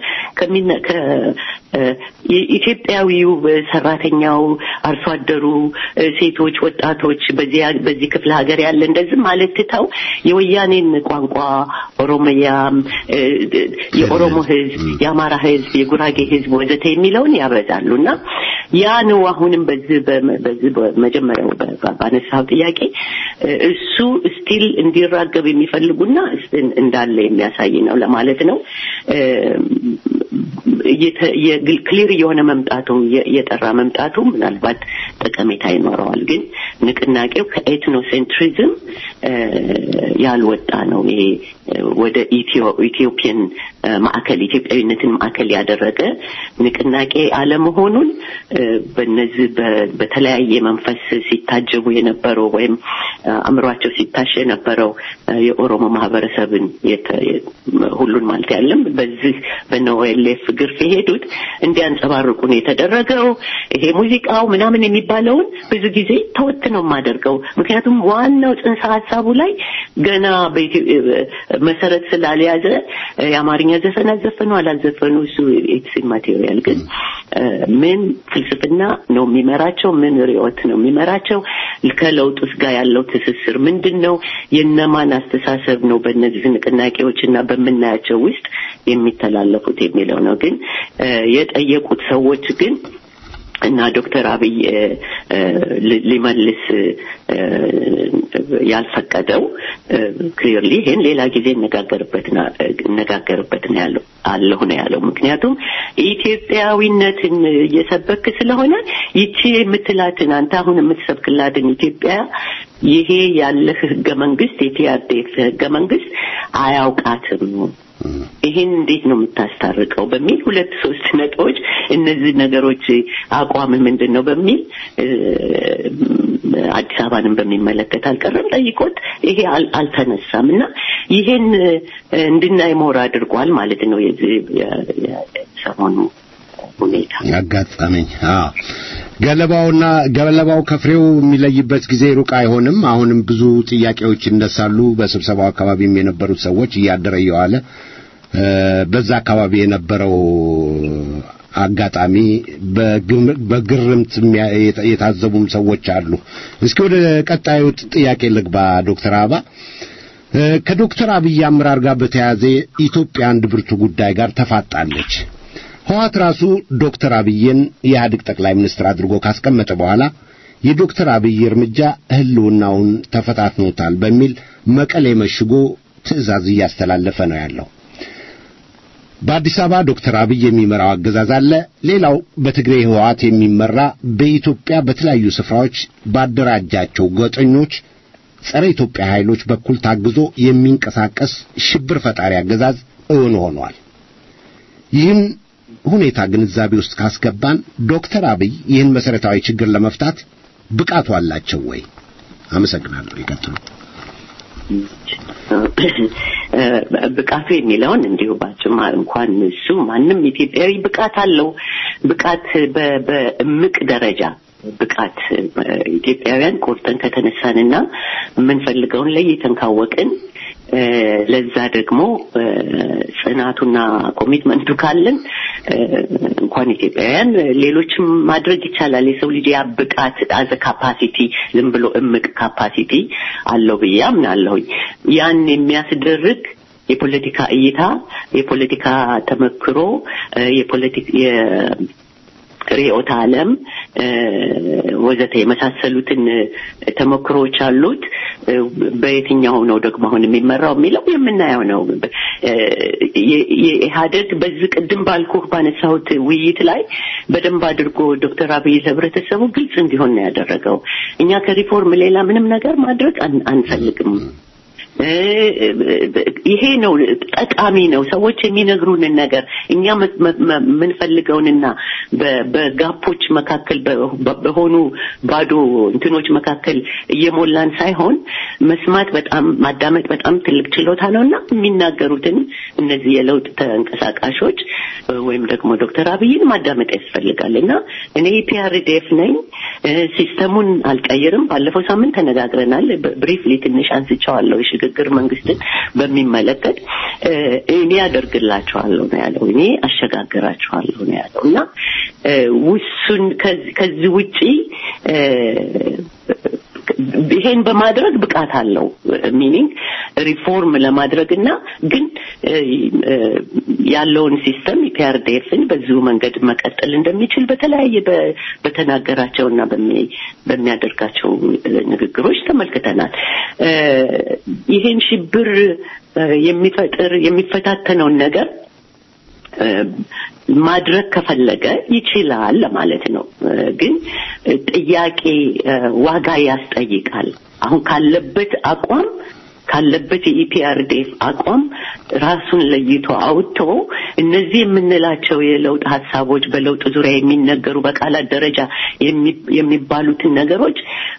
Speaker 7: ኢትዮጵያዊው ሰራተኛው፣ አርሶ አደሩ፣ ሴቶች፣ ወጣቶች በዚህ ክፍለ ሀገር ያለ እንደዚህ ማለት ትተው የወያኔን ቋንቋ ኦሮሚያም፣ የኦሮሞ ህዝብ፣ የአማራ ህዝብ፣ የጉራጌ ህዝብ ወዘተ የሚለውን ያበዛሉ እና ያ ነው አሁንም በዚህ በዚህ በመጀመሪያው ባነሳው ጥያቄ እሱ ስቲል እንዲራገብ የሚፈልጉና እንዳለ የሚያሳይ ነው ለማለት ነው። ክሊር የሆነ መምጣቱ የጠራ መምጣቱ ምናልባት ጠቀሜታ ይኖረዋል። ግን ንቅናቄው ከኤትኖሴንትሪዝም ያልወጣ ነው። ይሄ ወደ ኢትዮጵያን ማዕከል ኢትዮጵያዊነትን ማዕከል ያደረገ ንቅናቄ አለመሆኑን በነዚህ በተለያየ መንፈስ ሲታጀቡ የነበረው ወይም አእምሯቸው ሲታሽ የነበረው የኦሮሞ ማህበረሰብን ሁሉን ማለት ያለም በዚህ በነኦኤልኤፍ ግርፍ የሄዱት እንዲያንጸባርቁ ነው የተደረገው። ይሄ ሙዚቃው ምናምን የሚባለውን ብዙ ጊዜ ተወት ነው የማደርገው። ምክንያቱም ዋናው ጽንሰ ሀሳቡ ላይ ገና መሰረት ስላልያዘ የአማርኛ ዘፈን አዘፈኑ አላዘፈኑ እሱ ኢትስ ማቴሪያል ግን ምን ፍልስፍና ነው የሚመራቸው? ምን ርዕዮት ነው የሚመራቸው? ከለውጡስ ጋር ያለው ትስስር ምንድን ነው? የነማን አስተሳሰብ ነው በእነዚህ ንቅናቄዎች እና በምናያቸው ውስጥ የሚተላለፉት የሚለው ነው። ግን የጠየቁት ሰዎች ግን እና ዶክተር አብይ ሊመልስ ያልፈቀደው ክሊርሊ ይሄን ሌላ ጊዜ እነጋገርበት እነጋገርበት ነው ያለው አለሁ ነው ያለው። ምክንያቱም ኢትዮጵያዊነትን እየሰበክ ስለሆነ ይቺ የምትላትን አንተ አሁን የምትሰብክላትን ኢትዮጵያ ይሄ ያለህ ህገ መንግስት የቲአርዴፍ ህገ መንግስት አያውቃትም። ይሄን እንዴት ነው የምታስታርቀው? በሚል ሁለት ሶስት ነጥቦች እነዚህ ነገሮች አቋም ምንድን ነው በሚል አዲስ አበባንም በሚመለከት አልቀረም ጠይቆት ይሄ አልተነሳም እና ይሄን እንድናይ ሞር አድርጓል ማለት ነው የዚህ ሰሞኑ ሁኔታ
Speaker 4: አጋጠመኝ። አዎ ገለባውና ገለባው ከፍሬው የሚለይበት ጊዜ ሩቅ አይሆንም። አሁንም ብዙ ጥያቄዎች ይነሳሉ። በስብሰባው አካባቢም የነበሩት ሰዎች እያደረ እየዋለ እ፣ በዛ አካባቢ የነበረው አጋጣሚ በግም- በግርምት የሚያ- የታ- የታዘቡም ሰዎች አሉ። እስኪ ወደ ቀጣዩ ጥያቄ ልግባ ዶክተር አበባ እ፣ ከዶክተር አብይ አመራር ጋር በተያያዘ ኢትዮጵያ አንድ ብርቱ ጉዳይ ጋር ተፋጣለች። ህወሓት ራሱ ዶክተር አብይን የኢህአዴግ ጠቅላይ ሚኒስትር አድርጎ ካስቀመጠ በኋላ የዶክተር አብይ እርምጃ ህልውናውን ተፈታትኖታል በሚል መቀሌ መሽጎ ትዕዛዝ እያስተላለፈ ነው ያለው። በአዲስ አበባ ዶክተር አብይ የሚመራው አገዛዝ አለ። ሌላው በትግሬ ህወሓት የሚመራ በኢትዮጵያ በተለያዩ ስፍራዎች ባደራጃቸው ጎጠኞች ጸረ ኢትዮጵያ ኃይሎች በኩል ታግዞ የሚንቀሳቀስ ሽብር ፈጣሪ አገዛዝ እውን ሆኗል። ይህን ሁኔታ ግንዛቤ ውስጥ ካስገባን ዶክተር አብይ ይህን መሰረታዊ ችግር ለመፍታት ብቃቱ አላቸው ወይ? አመሰግናለሁ። ይቀጥሉ።
Speaker 7: ብቃቱ የሚለውን እንዲሁ ባጭማ እንኳን እሱ ማንም ኢትዮጵያዊ ብቃት አለው። ብቃት በ- በእምቅ ደረጃ ብቃት ኢትዮጵያውያን ቆርጠን ከተነሳንና የምንፈልገውን ለይተን ካወቅን እ፣ ለዛ ደግሞ እ፣ ጽናቱና ኮሚትመንቱ ካለን እ፣ እንኳን ኢትዮጵያውያን ሌሎችም ማድረግ ይቻላል። የሰው ልጅ ያ ብቃት አዘ ካፓሲቲ ዝም ብሎ እምቅ ካፓሲቲ አለው ብዬ አምናለሁኝ። ያን የሚያስደርግ የፖለቲካ እይታ፣ የፖለቲካ ተመክሮ፣ እ፣ የፖለቲክ የ- ርዕዮተ ዓለም እ፣ ወዘተ የመሳሰሉትን እ፣ ተሞክሮዎች አሉት። እ፣ በየትኛው ነው ደግሞ አሁን የሚመራው የሚለው የምናየው ነው። እ፣ የ- የኢህአደግ በዚህ ቅድም ባልኩህ ባነሳሁት ውይይት ላይ በደንብ አድርጎ ዶክተር አብይ ለህብረተሰቡ ግልጽ እንዲሆን ነው ያደረገው። እኛ ከሪፎርም ሌላ ምንም ነገር ማድረግ አን- አንፈልግም። እ፣ ይሄ ነው ጠቃሚ ነው። ሰዎች የሚነግሩንን ነገር እኛ መ- መ- መ- የምንፈልገውንና በ- በጋፖች መካከል በ- በ- በሆኑ ባዶ እንትኖች መካከል እየሞላን ሳይሆን መስማት በጣም ማዳመጥ በጣም ትልቅ ችሎታ ነው እና የሚናገሩትን እነዚህ የለውጥ ተንቀሳቃሾች እ፣ ወይም ደግሞ ዶክተር አብይን ማዳመጥ ያስፈልጋል እና እኔ ፒአርዲኤፍ ነኝ። እ፣ ሲስተሙን አልቀይርም። ባለፈው ሳምንት ተነጋግረናል። ብሪፍሊ ትንሽ አንስቼዋለሁ የሽግግር መንግስትን በሚመለከት እ፣ እኔ ያደርግላቸዋለሁ ነው ያለው። እኔ አሸጋግራቸዋለሁ ነው ያለው እና እ፣ ውሱን ከዚህ- ከዚህ ውጪ እ፣ ይሄን በማድረግ ብቃት አለው ሚኒንግ ሪፎርም ለማድረግ እና ግን እ፣ እ፣ ያለውን ሲስተም ኢፒአርዲኤፍን በዚሁ መንገድ መቀጠል እንደሚችል በተለያየ በ- በተናገራቸውና በሚ- በሚያደርጋቸው እ፣ ንግግሮች ተመልክተናል። እ፣ ይሄን ሽብር እ፣ የሚፈጥር የሚፈታተነውን ነገር እ፣ ማድረግ ከፈለገ ይችላል ለማለት ነው። እ፣ ግን እ፣ ጥያቄ እ፣ ዋጋ ያስጠይቃል። አሁን ካለበት አቋም ካለበት የኢፒአርዴፍ አቋም ራሱን ለይቶ አውጥቶ እነዚህ የምንላቸው የለውጥ ሀሳቦች በለውጥ ዙሪያ የሚነገሩ በቃላት ደረጃ የሚ- የሚባሉትን ነገሮች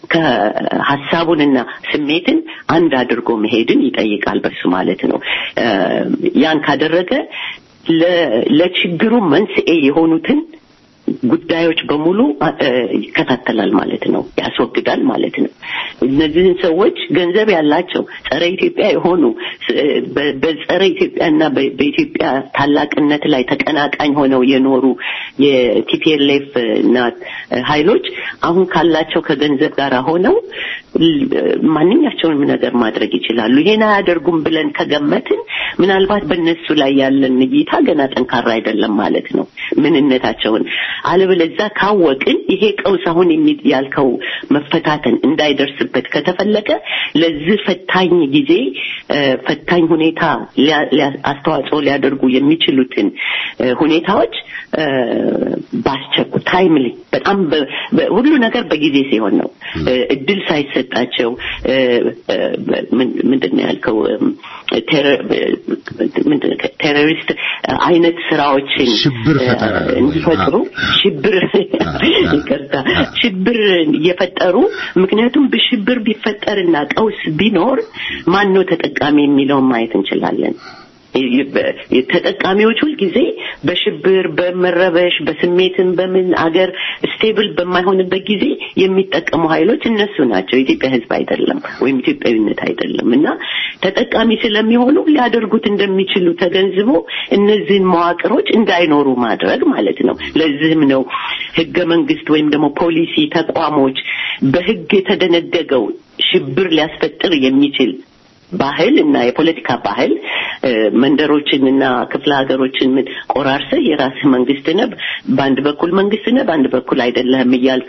Speaker 7: ከሀሳቡንና ስሜትን አንድ አድርጎ መሄድን ይጠይቃል። በሱ ማለት ነው። እ፣ ያን ካደረገ ለ- ለችግሩ መንስኤ የሆኑትን ጉዳዮች በሙሉ እ፣ ይከታተላል ማለት ነው፣ ያስወግዳል ማለት ነው። እነዚህን ሰዎች ገንዘብ ያላቸው ጸረ ኢትዮጵያ የሆኑ ስ- በ- በጸረ ኢትዮጵያና በ- በኢትዮጵያ ታላቅነት ላይ ተቀናቃኝ ሆነው የኖሩ የቲፒኤልኤፍ እና ኃይሎች አሁን ካላቸው ከገንዘብ ጋር ሆነው ል- ማንኛቸውንም ነገር ማድረግ ይችላሉ። ይሄን አያደርጉም ብለን ከገመትን ምናልባት በእነሱ ላይ ያለን እይታ ገና ጠንካራ አይደለም ማለት ነው ምንነታቸውን። አለበለዚያ ካወቅን ይሄ ቀውስ አሁን የሚ- ያልከው መፈታተን እንዳይደርስበት ከተፈለገ ለዚህ ፈታኝ ጊዜ እ፣ ፈታኝ ሁኔታ ሊያ- ሊያ- አስተዋጽኦ ሊያደርጉ የሚችሉትን እ፣ ሁኔታዎች እ፣ በአስቸኩ ታይምሊ በጣም በ- በ- ሁሉ ነገር በጊዜ ሲሆን ነው እ፣ እድል ሳይሰጣቸው እ፣ እ፣ ምን- ምንድን ነው ያልከው እም፣ ቴረ- ምንድን ነው ቴሮሪስት አይነት ስራዎችን
Speaker 4: ሽብር ፈጠራ
Speaker 7: እ፣ እንዲፈጥሩ ሽብር ይቅርታ ሽብር እየፈጠሩ ምክንያቱም በሽብር ቢፈጠርና ቀውስ ቢኖር ማን ነው ተጠቃሚ የሚለውን ማየት እንችላለን። ተጠቃሚዎች ሁልጊዜ በሽብር በመረበሽ በስሜትን በምን አገር ስቴብል በማይሆንበት ጊዜ የሚጠቀሙ ኃይሎች እነሱ ናቸው የኢትዮጵያ ህዝብ አይደለም ወይም ኢትዮጵያዊነት አይደለም እና ተጠቃሚ ስለሚሆኑ ሊያደርጉት እንደሚችሉ ተገንዝቦ እነዚህን መዋቅሮች እንዳይኖሩ ማድረግ ማለት ነው ለዚህም ነው ህገ መንግስት ወይም ደግሞ ፖሊሲ ተቋሞች በህግ የተደነገገው ሽብር ሊያስፈጥር የሚችል ባህል እና የፖለቲካ ባህል መንደሮችን እና ክፍለ ሀገሮችን ምን ቆራርሰህ የራስህ መንግስት ነህ፣ በአንድ በኩል መንግስት ነህ፣ በአንድ በኩል አይደለህም እያልክ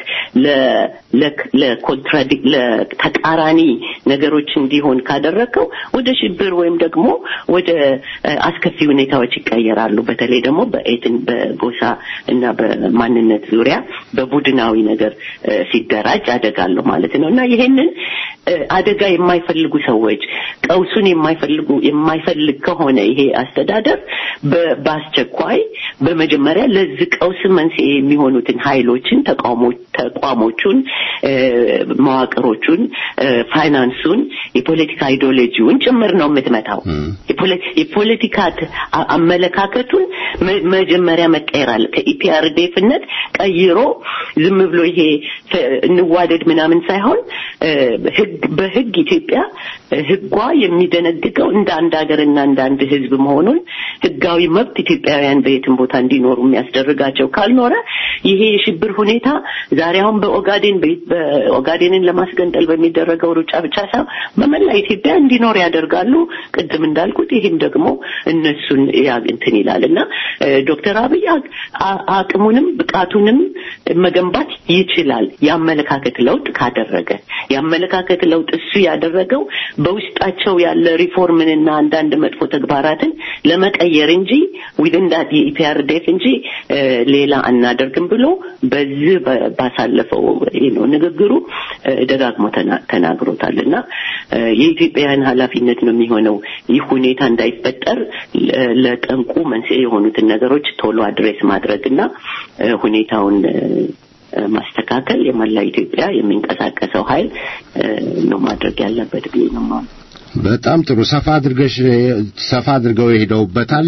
Speaker 7: ለኮንትራዲክ ለተቃራኒ ነገሮች እንዲሆን ካደረግከው ወደ ሽብር ወይም ደግሞ ወደ አስከፊ ሁኔታዎች ይቀየራሉ። በተለይ ደግሞ በኤትን በጎሳ እና በማንነት ዙሪያ በቡድናዊ ነገር ሲደራጅ አደጋለሁ ማለት ነው እና ይሄንን አደጋ የማይፈልጉ ሰዎች ቀውሱን የማይፈልጉ የማይፈልግ ከሆነ ይሄ አስተዳደር በአስቸኳይ በመጀመሪያ ለዚህ ቀውስ መንስኤ የሚሆኑትን ኃይሎችን ተቋሞቹን መዋቅሮቹን ፋይናንሱን የፖለቲካ አይዲዮሎጂውን ጭምር ነው የምትመታው የፖለቲካ አመለካከቱን መጀመሪያ መቀየር አለ ከኢፒአርዴፍነት ቀይሮ ዝም ብሎ ይሄ እንዋደድ ምናምን ሳይሆን በህግ ኢትዮጵያ ህጓ የሚደነግገው እንደ አንድ ሀገርና እንደ አንድ ህዝብ መሆኑን ህጋዊ መብት ኢትዮጵያውያን በየትም ቦታ እንዲኖሩ የሚያስደርጋቸው ካልኖረ ይሄ የሽብር ሁኔታ ዛሬ አሁን በኦጋዴን በኦጋዴንን ለማስገንጠል በሚደረገው ሩጫ ብቻ ሳይሆን በመላ ኢትዮጵያ እንዲኖር ያደርጋሉ። ቅድም እንዳልኩት ይህም ደግሞ እነሱን እንትን ይላል እና ዶክተር አብይ አቅሙንም ብቃቱንም መገንባት ይችላል የአመለካከት ለውጥ ካደረገ የአመለካከት ለውጥ እሱ ያደረገው በውስጣቸው ያለ ሪፎርምንና አንዳንድ መጥፎ ተግባራትን ለመቀየር እንጂ ዊድን ዳት የኢፒአርዴፍ እንጂ ሌላ አናደርግም ብሎ በዚህ ባሳለፈው ነው ንግግሩ ደጋግሞ ተናግሮታል እና የኢትዮጵያውያን ኃላፊነት ነው የሚሆነው ይህ ሁኔታ እንዳይፈጠር ለጠንቁ መንስኤ የሆኑትን ነገሮች ቶሎ አድሬስ ማድረግ እና ሁኔታውን ማስተካከል የመላ ኢትዮጵያ የሚንቀሳቀሰው ኃይል ነው ማድረግ ያለበት ብዬ ነው ማለት
Speaker 4: በጣም ጥሩ ሰፋ አድርገሽ ሰፋ አድርገው የሄደውበታል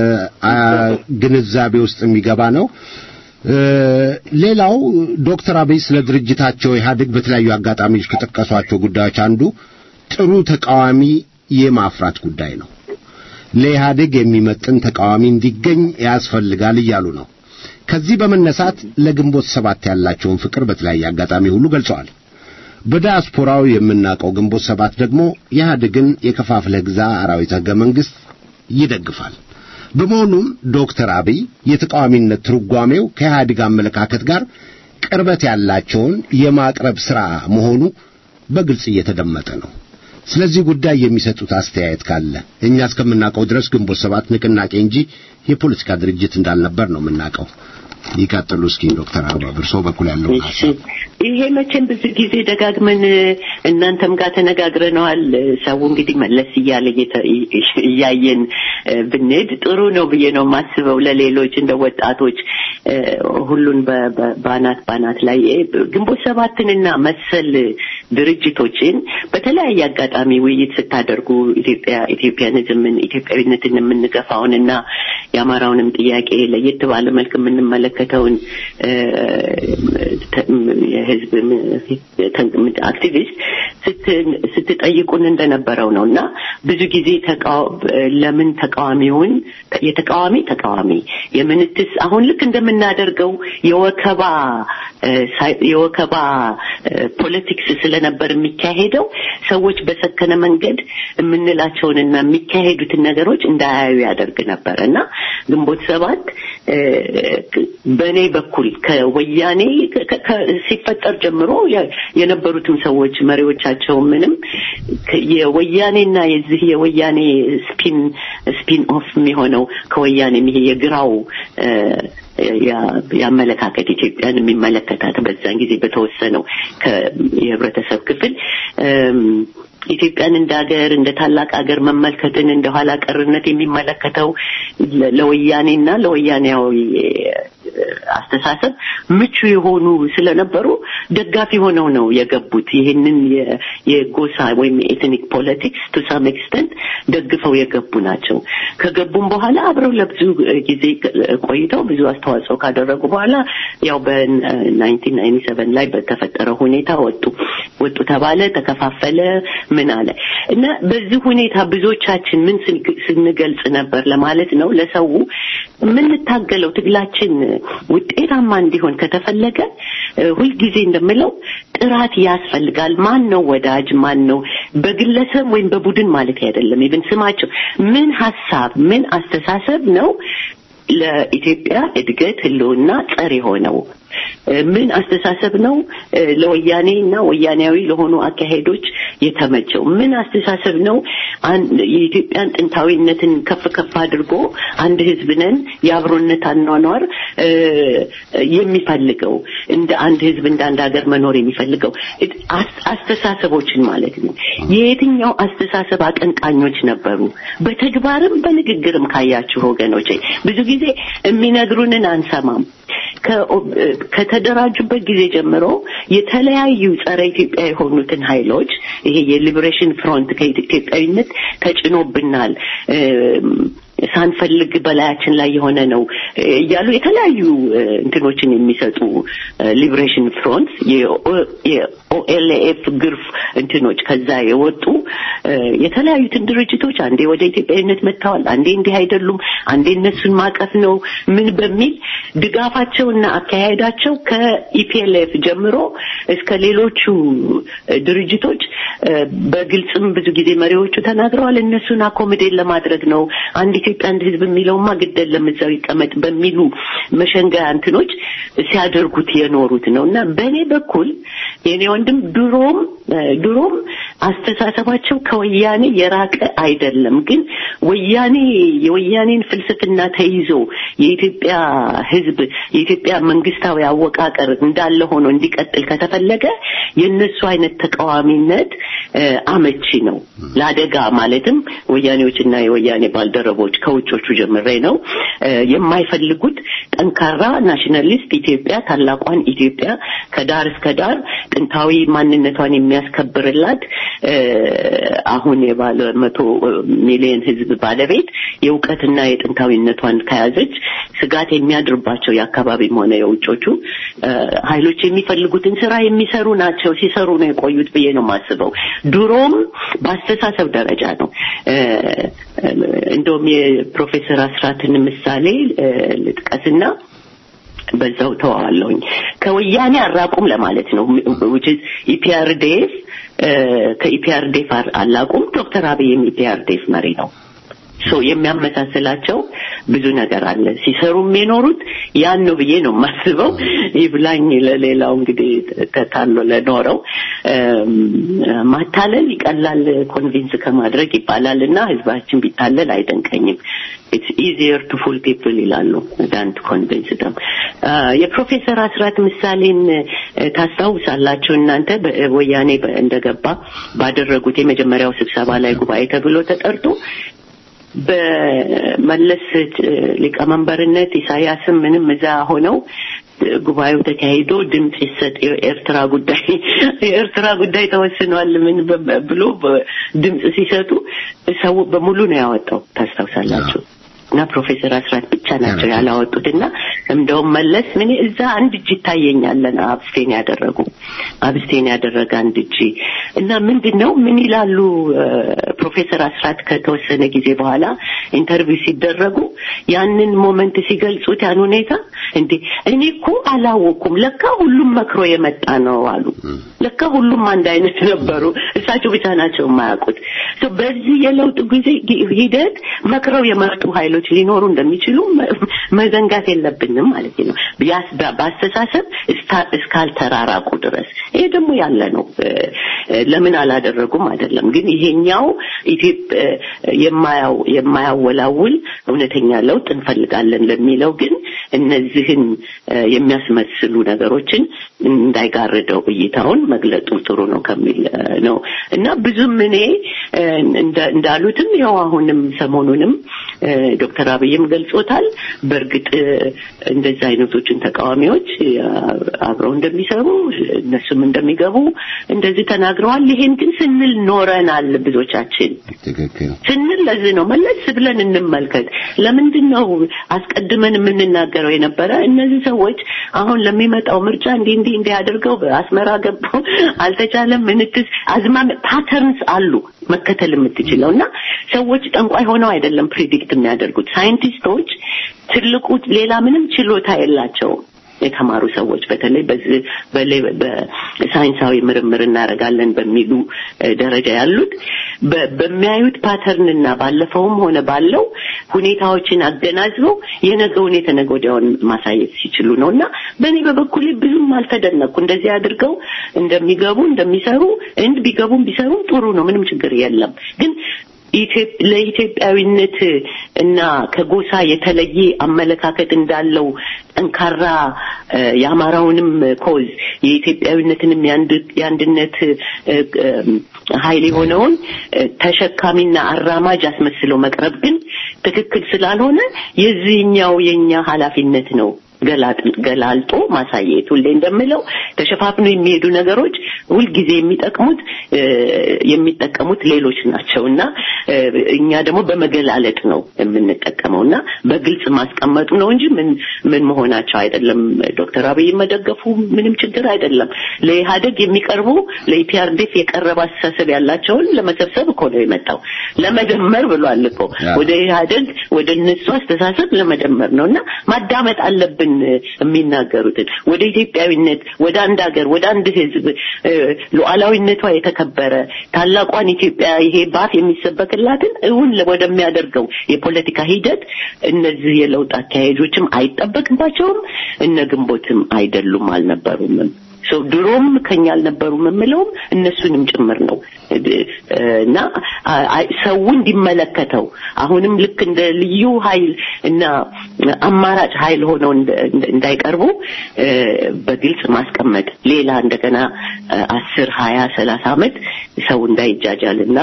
Speaker 4: ግንዛቤ ውስጥ የሚገባ ነው ሌላው ዶክተር አብይ ስለ ድርጅታቸው ኢህአዴግ በተለያዩ አጋጣሚዎች ከጠቀሷቸው ጉዳዮች አንዱ ጥሩ ተቃዋሚ የማፍራት ጉዳይ ነው ለኢህአዴግ የሚመጥን ተቃዋሚ እንዲገኝ ያስፈልጋል እያሉ ነው ከዚህ በመነሳት ለግንቦት ሰባት ያላቸውን ፍቅር በተለያየ አጋጣሚ ሁሉ ገልጸዋል በዲያስፖራው የምናውቀው ግንቦት ሰባት ደግሞ ኢህአዴግን የከፋፍለህ ግዛ አራዊት ህገ መንግስት ይደግፋል በመሆኑም ዶክተር አብይ የተቃዋሚነት ትርጓሜው ከኢህአዴግ አመለካከት ጋር ቅርበት ያላቸውን የማቅረብ ሥራ መሆኑ በግልጽ እየተደመጠ ነው ስለዚህ ጉዳይ የሚሰጡት አስተያየት ካለ እኛ እስከምናውቀው ድረስ ግንቦት ሰባት ንቅናቄ እንጂ የፖለቲካ ድርጅት እንዳልነበር ነው የምናውቀው ይቀጥሉ እስኪ ዶክተር አበባ በእርሶ በኩል ያለው
Speaker 7: ይሄ መቼም ብዙ ጊዜ ደጋግመን እናንተም ጋር ተነጋግረነዋል ሰው እንግዲህ መለስ እያለ እያየን ብንሄድ ጥሩ ነው ብዬ ነው የማስበው ለሌሎች እንደ ወጣቶች ሁሉን ባናት ባናት ላይ ግንቦት ሰባትንና መሰል ድርጅቶችን በተለያየ አጋጣሚ ውይይት ስታደርጉ ኢትዮጵያ ኢትዮጵያንዝምን ኢትዮጵያዊነትን የምንገፋውንና የአማራውንም ጥያቄ ለየት ባለ መልክ የምንመለከተውን የህዝብ አክቲቪስት ስትጠይቁን እንደነበረው ነው እና ብዙ ጊዜ ለምን ተቃዋሚውን የተቃዋሚ ተቃዋሚ የምንትስ አሁን ልክ እንደምናደርገው የወከባ የወከባ ፖለቲክስ ስለነበር የሚካሄደው ሰዎች በሰከነ መንገድ የምንላቸውንና የሚካሄዱትን ነገሮች እንዳያዩ ያደርግ ነበር እና ግንቦት ሰባት በእኔ በኩል ከወያኔ ሲፈጠር ጀምሮ የነበሩትም ሰዎች መሪዎቻቸው ምንም የወያኔና የዚህ የወያኔ ስፒን ስፒን ኦፍ የሚሆነው ከወያኔ ይሄ የግራው የአመለካከት ኢትዮጵያን የሚመለከታት በዛን ጊዜ በተወሰነው የህብረተሰብ ክፍል ኢትዮጵያን እንደ ሀገር እንደ ታላቅ ሀገር መመልከትን እንደ ኋላ ቀርነት የሚመለከተው ለወያኔና ለወያኔያዊ አስተሳሰብ ምቹ የሆኑ ስለነበሩ ደጋፊ ሆነው ነው የገቡት። ይህንን የ- የጎሳ ወይም የኤትኒክ ፖለቲክስ ቱ ሳም ኤክስተንት ደግፈው የገቡ ናቸው። ከገቡም በኋላ አብረው ለብዙ ጊዜ ቆይተው ብዙ አስተዋጽኦ ካደረጉ በኋላ ያው በናይንቲን ናይንቲ ሰቨን ላይ በተፈጠረው ሁኔታ ወጡ ወጡ ተባለ፣ ተከፋፈለ፣ ምን አለ እና በዚህ ሁኔታ ብዙዎቻችን ምን ስን- ስንገልጽ ነበር ለማለት ነው ለሰው የምንታገለው ትግላችን ውጤታማ እንዲሆን ከተፈለገ እ፣ ሁልጊዜ እንደምለው ጥራት ያስፈልጋል። ማን ነው ወዳጅ፣ ማን ነው በግለሰብ ወይም በቡድን ማለት አይደለም። ኢቭን ስማቸው ምን ሀሳብ ምን አስተሳሰብ ነው ለኢትዮጵያ እድገት ህልውና ጸር የሆነው እ፣ ምን አስተሳሰብ ነው እ፣ ለወያኔ እና ወያኔያዊ ለሆኑ አካሄዶች የተመቸው ምን አስተሳሰብ ነው አን- የኢትዮጵያን ጥንታዊነትን ከፍ ከፍ አድርጎ አንድ ህዝብ ነን የአብሮነት አኗኗር እ፣ የሚፈልገው እንደ አንድ ህዝብ እንደ አንድ ሀገር መኖር የሚፈልገው እት- አስ- አስተሳሰቦችን ማለት ነው የየትኛው አስተሳሰብ አቀንቃኞች ነበሩ በተግባርም በንግግርም ካያችሁ ወገኖች ብዙ ጊዜ የሚነግሩንን አንሰማም ከ- ከተደራጁበት ጊዜ ጀምሮ የተለያዩ ጸረ ኢትዮጵያ የሆኑትን ኃይሎች ይሄ የሊበሬሽን ፍሮንት ከኢትዮጵያዊነት ተጭኖብናል እም፣ ሳንፈልግ በላያችን ላይ የሆነ ነው እያሉ የተለያዩ እ፣ እንትኖችን የሚሰጡ ሊበሬሽን ፍሮንት የኦኤልኤፍ ግርፍ እንትኖች ከዛ የወጡ እ፣ የተለያዩትን ድርጅቶች አንዴ ወደ ኢትዮጵያዊነት መጥተዋል፣ አንዴ እንዲህ አይደሉም፣ አንዴ እነሱን ማቀፍ ነው ምን በሚል ድጋፋቸውና አካሄዳቸው ከኢፒኤልኤፍ ጀምሮ እስከ ሌሎቹ እ፣ ድርጅቶች እ፣ በግልጽም ብዙ ጊዜ መሪዎቹ ተናግረዋል። እነሱን አኮሞዴት ለማድረግ ነው አንድ ኢትዮጵያ አንድ ሕዝብ የሚለውማ ግድ የለም እዛው ይቀመጥ በሚሉ መሸንገያ እንትኖች ሲያደርጉት የኖሩት ነው እና በእኔ በኩል የኔ ወንድም ድሮም እ፣ ድሮም አስተሳሰባቸው ከወያኔ የራቀ አይደለም። ግን ወያኔ የወያኔን ፍልስፍና ተይዞ የኢትዮጵያ ሕዝብ የኢትዮጵያ መንግስታዊ አወቃቀር እንዳለ ሆኖ እንዲቀጥል ከተፈለገ የእነሱ አይነት ተቃዋሚነት እ፣ አመቺ ነው ለአደጋ ማለትም ወያኔዎችና የወያኔ ባልደረቦች ከውጮቹ ጀምሬ ነው እ፣ የማይፈልጉት ጠንካራ ናሽናሊስት ኢትዮጵያ ታላቋን ኢትዮጵያ ከዳር እስከ ዳር ጥንታዊ ማንነቷን የሚያስከብርላት እ፣ አሁን የባለ መቶ ሚሊዮን ህዝብ ባለቤት የእውቀትና የጥንታዊነቷን ከያዘች ስጋት የሚያድርባቸው የአካባቢም ሆነ የውጮቹ እ፣ ኃይሎች የሚፈልጉትን ስራ የሚሰሩ ናቸው። ሲሰሩ ነው የቆዩት ብዬ ነው የማስበው። ድሮም በአስተሳሰብ ደረጃ ነው እ፣ እ፣ እንደውም የፕሮፌሰር አስራትን ምሳሌ እ፣ ልጥቀስና በዛው ተዋዋለሁኝ ከወያኔ አራቁም ለማለት ነው which is ኢፒአርዴፍ ከኢፒአርዴፍ አላቁም ዶክተር አብይም ኢፒአርዴፍ መሪ ነው ሶ የሚያመሳስላቸው ብዙ ነገር አለ ሲሰሩም የኖሩት ያን ነው ብዬ ነው የማስበው ይብላኝ ለሌላው እንግዲህ ተታሎ ለኖረው እም፣ ማታለል ይቀላል ኮንቪንስ ከማድረግ ይባላል እና ህዝባችን ቢታለል አይደንቀኝም ኢትስ ኢዚየር ቱ ፉል ፒፕል ይላሉ ዳን ቱ ኮንቪንስ ደም የፕሮፌሰር አስራት ምሳሌን እ፣ ታስታውሳላችሁ እናንተ በ- ወያኔ በ- እንደገባ ባደረጉት የመጀመሪያው ስብሰባ ላይ ጉባኤ ተብሎ ተጠርቶ በመለስ እ፣ ሊቀመንበርነት ኢሳያስም ምንም እዛ ሆነው እ፣ ጉባኤው ተካሂዶ ድምፅ ይሰጥ የኤርትራ ጉዳይ የኤርትራ ጉዳይ ተወስኗል ምን በ- ብሎ በ- ድምፅ ሲሰጡ ሰው በሙሉ ነው ያወጣው ታስታውሳላችሁ እና ፕሮፌሰር አስራት ብቻ ናቸው ያላወጡት እና እንደውም መለስ ምን እዛ አንድ እጅ ይታየኛለን አብስቴን ያደረጉ አብስቴን ያደረገ አንድ እጅ እና ምንድን ነው ምን ይላሉ እ፣ ፕሮፌሰር አስራት ከተወሰነ ጊዜ በኋላ ኢንተርቪው ሲደረጉ ያንን ሞመንት ሲገልጹት ያን ሁኔታ እንዴ እኔ እኮ አላወኩም ለካ ሁሉም መክሮ የመጣ ነው አሉ ለካ ሁሉም አንድ አይነት ነበሩ እሳቸው ብቻ ናቸው የማያውቁት ሶ በዚህ የለውጥ ጊዜ ሂደት መክረው የመጡ ኃይሎች ሊኖሩ እንደሚችሉ መ- መዘንጋት የለብንም ማለት ነው ቢያስ- በ- በአስተሳሰብ እስታ- እስካልተራራቁ ድረስ ይሄ ደግሞ ያለ ነው እ፣ እ፣ ለምን አላደረጉም አይደለም ግን ይሄኛው ኢትዮጵያ የማያው የማያወላውል እውነተኛ ለውጥ እንፈልጋለን ለሚለው ግን እነዚህን እ፣ የሚያስመስሉ ነገሮችን እንዳይጋርደው እይታውን መግለጡ ጥሩ ነው ከሚል ነው እና ብዙም እኔ እንዳሉትም ያው አሁንም ሰሞኑንም ዶክተር አብይም ገልጾታል። በእርግጥ እንደዚህ አይነቶችን ተቃዋሚዎች አብረው እንደሚሰሩ እነሱም እንደሚገቡ እንደዚህ ተናግረዋል። ይሄን ግን ስንል ኖረናል ብዙዎቻችን
Speaker 4: ትክክል
Speaker 7: ስንል ለዚህ ነው መለስ ብለን እንመልከት። ለምንድን ነው አስቀድመን የምንናገረው የነበረ እነዚህ ሰዎች አሁን ለሚመጣው ምርጫ እንዲህ እንዲህ እንዲህ አድርገው በአስመራ ገባው አልተቻለም፣ ምንትስ አዝማም ፓተርንስ አሉ መከተል የምትችለው እና ሰዎች ጠንቋይ ሆነው አይደለም ፕሪዲክት የሚያደርጉት ሳይንቲስቶች ትልቁ ሌላ ምንም ችሎታ የላቸውም። የተማሩ ሰዎች በተለይ በሳይንሳዊ ምርምር እናደርጋለን በሚሉ ደረጃ ያሉት በሚያዩት ፓተርንና ባለፈውም ሆነ ባለው ሁኔታዎችን አገናዝበው የነገውን የተነገ ወዲያውን ማሳየት ሲችሉ ነው እና በእኔ በበኩሌ ብዙም አልተደነቁ እንደዚህ አድርገው እንደሚገቡ እንደሚሰሩ እንድ ቢገቡም ቢሰሩም ጥሩ ነው፣ ምንም ችግር የለም ግን ለኢትዮጵያዊነት እና ከጎሳ የተለየ አመለካከት እንዳለው ጠንካራ የአማራውንም ኮዝ የኢትዮጵያዊነትንም የአንድነት ኃይል የሆነውን ተሸካሚና አራማጅ አስመስለው መቅረብ ግን ትክክል ስላልሆነ የዚህኛው የኛ ኃላፊነት ነው ገላልጦ ማሳየት። ሁሌ እንደምለው ተሸፋፍኖ የሚሄዱ ነገሮች ሁልጊዜ የሚጠቅሙት የሚጠቀሙት ሌሎች ናቸው እና እኛ ደግሞ በመገላለጥ ነው የምንጠቀመው እና በግልጽ ማስቀመጡ ነው እንጂ ምን ምን መሆናቸው አይደለም። ዶክተር አብይ መደገፉ ምንም ችግር አይደለም። ለኢህአደግ የሚቀርቡ ለኢፒአርዴፍ የቀረበ አስተሳሰብ ያላቸውን ለመሰብሰብ እኮ ነው የመጣው። ለመደመር ብሏል እኮ ወደ ኢህአደግ ወደ እነሱ አስተሳሰብ ለመደመር ነው እና ማዳመጥ አለብን የሚናገሩትን ወደ ኢትዮጵያዊነት ወደ አንድ ሀገር ወደ አንድ ህዝብ ሉዓላዊነቷ የተከበረ ታላቋን ኢትዮጵያ ይሄ ባፍ የሚሰበክላትን እውን ወደሚያደርገው የፖለቲካ ሂደት እነዚህ የለውጥ አካሄጆችም አይጠበቅባቸውም። እነ ግንቦትም አይደሉም አልነበሩምም። ሰው ድሮም ከኛ አልነበሩም የምለውም እነሱንም ጭምር ነው እና ሰው እንዲመለከተው አሁንም ልክ እንደ ልዩ ኃይል እና አማራጭ ኃይል ሆነው እንዳይቀርቡ በግልጽ ማስቀመጥ ሌላ እንደገና አስር ሀያ ሰላሳ ዓመት ሰው እንዳይጃጃል እና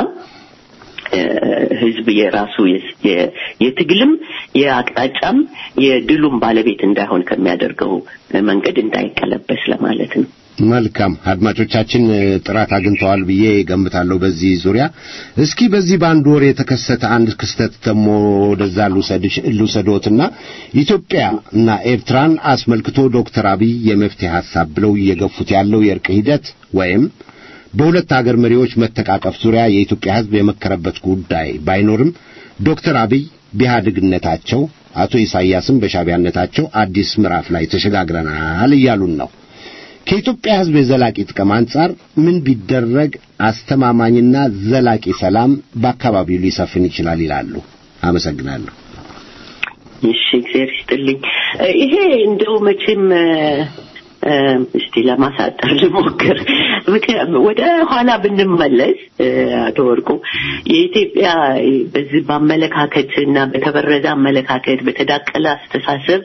Speaker 7: ህዝብ የራሱ የትግልም የአቅጣጫም የድሉም ባለቤት እንዳይሆን ከሚያደርገው መንገድ እንዳይቀለበስ ለማለት ነው።
Speaker 4: መልካም አድማጮቻችን ጥራት አግኝተዋል ብዬ ገምታለሁ። በዚህ ዙሪያ እስኪ በዚህ በአንድ ወር የተከሰተ አንድ ክስተት ደግሞ ወደዛ ልውሰዶትና ኢትዮጵያ እና ኤርትራን አስመልክቶ ዶክተር አብይ የመፍትሄ ሀሳብ ብለው እየገፉት ያለው የእርቅ ሂደት ወይም በሁለት አገር መሪዎች መተቃቀፍ ዙሪያ የኢትዮጵያ ሕዝብ የመከረበት ጉዳይ ባይኖርም ዶክተር አብይ በኢህአዴግነታቸው አቶ ኢሳያስም በሻቢያነታቸው አዲስ ምዕራፍ ላይ ተሸጋግረናል እያሉን ነው። ከኢትዮጵያ ሕዝብ የዘላቂ ጥቅም አንጻር ምን ቢደረግ አስተማማኝና ዘላቂ ሰላም በአካባቢው ሊሰፍን ይችላል ይላሉ? አመሰግናለሁ።
Speaker 7: እሺ፣ እግዚአብሔር ይስጥልኝ። ይሄ እንደው መቼም እስቲ ለማሳጠር ልሞክር። ወደ ኋላ ብንመለስ አቶ ወርቁ የኢትዮጵያ በዚህ በአመለካከት እና በተበረዘ አመለካከት በተዳቀለ አስተሳሰብ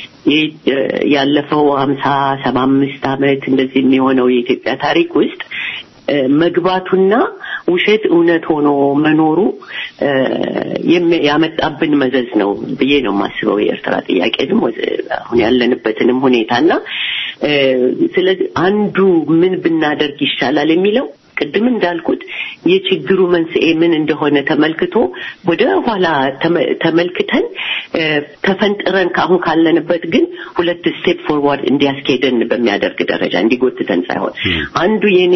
Speaker 7: ያለፈው ሀምሳ ሰባ አምስት ዓመት እንደዚህ የሚሆነው የኢትዮጵያ ታሪክ ውስጥ መግባቱና ውሸት እውነት ሆኖ መኖሩ ያመጣብን መዘዝ ነው ብዬ ነው የማስበው። የኤርትራ ጥያቄንም አሁን ያለንበትንም ሁኔታና ስለዚህ አንዱ ምን ብናደርግ ይሻላል የሚለው ቅድም እንዳልኩት የችግሩ መንስኤ ምን እንደሆነ ተመልክቶ ወደ ኋላ ተመልክተን ተፈንጥረን ከአሁን ካለንበት ግን ሁለት ስቴፕ ፎርዋርድ እንዲያስኬደን በሚያደርግ ደረጃ እንዲጎትተን ሳይሆን አንዱ የኔ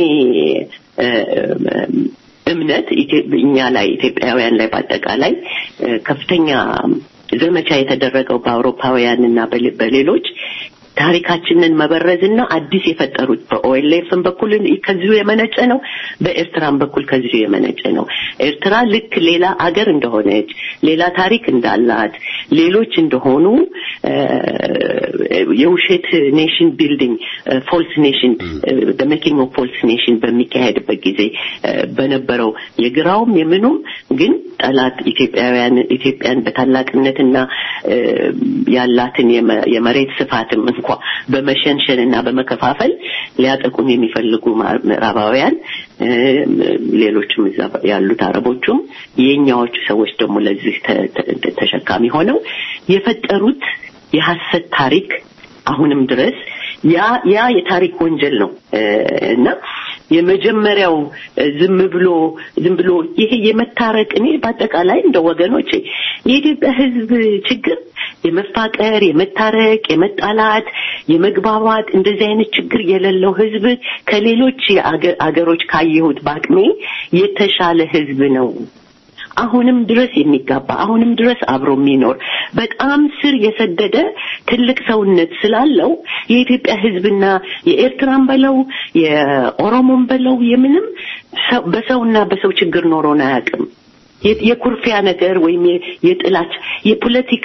Speaker 7: እምነት እኛ ላይ ኢትዮጵያውያን ላይ በአጠቃላይ ከፍተኛ ዘመቻ የተደረገው በአውሮፓውያን እና በሌሎች ታሪካችንን መበረዝና አዲስ የፈጠሩት በኦኤልኤፍን በኩል ከዚሁ የመነጨ ነው፣ በኤርትራን በኩል ከዚሁ የመነጨ ነው። ኤርትራ ልክ ሌላ አገር እንደሆነች፣ ሌላ ታሪክ እንዳላት፣ ሌሎች እንደሆኑ የውሸት ኔሽን ቢልዲንግ ፎልስ ኔሽን ሜኪንግ ኦፍ ፎልስ ኔሽን በሚካሄድበት ጊዜ በነበረው የግራውም የምኑም ግን ጠላት ኢትዮጵያውያን ኢትዮጵያን በታላቅነትና ያላትን የመሬት ስፋትም እንኳ በመሸንሸን እና በመከፋፈል ሊያጠቁን የሚፈልጉ ምዕራባውያን ሌሎችም እዛ ያሉት አረቦቹም የኛዎቹ ሰዎች ደግሞ ለዚህ ተሸካሚ ሆነው የፈጠሩት የሐሰት ታሪክ አሁንም ድረስ ያ ያ የታሪክ ወንጀል ነው እና የመጀመሪያው ዝም ብሎ ዝም ብሎ ይሄ የመታረቅ እኔ በአጠቃላይ እንደ ወገኖች የኢትዮጵያ ሕዝብ ችግር የመፋቀር፣ የመታረቅ፣ የመጣላት፣ የመግባባት እንደዚህ አይነት ችግር የሌለው ሕዝብ ከሌሎች አገሮች ካየሁት በአቅሜ የተሻለ ሕዝብ ነው። አሁንም ድረስ የሚጋባ አሁንም ድረስ አብሮ የሚኖር በጣም ስር የሰደደ ትልቅ ሰውነት ስላለው የኢትዮጵያ ህዝብና የኤርትራን በለው የኦሮሞን በለው የምንም በሰውና በሰው ችግር ኖሮን አያውቅም። የኩርፊያ ነገር ወይም የጥላች የፖለቲካ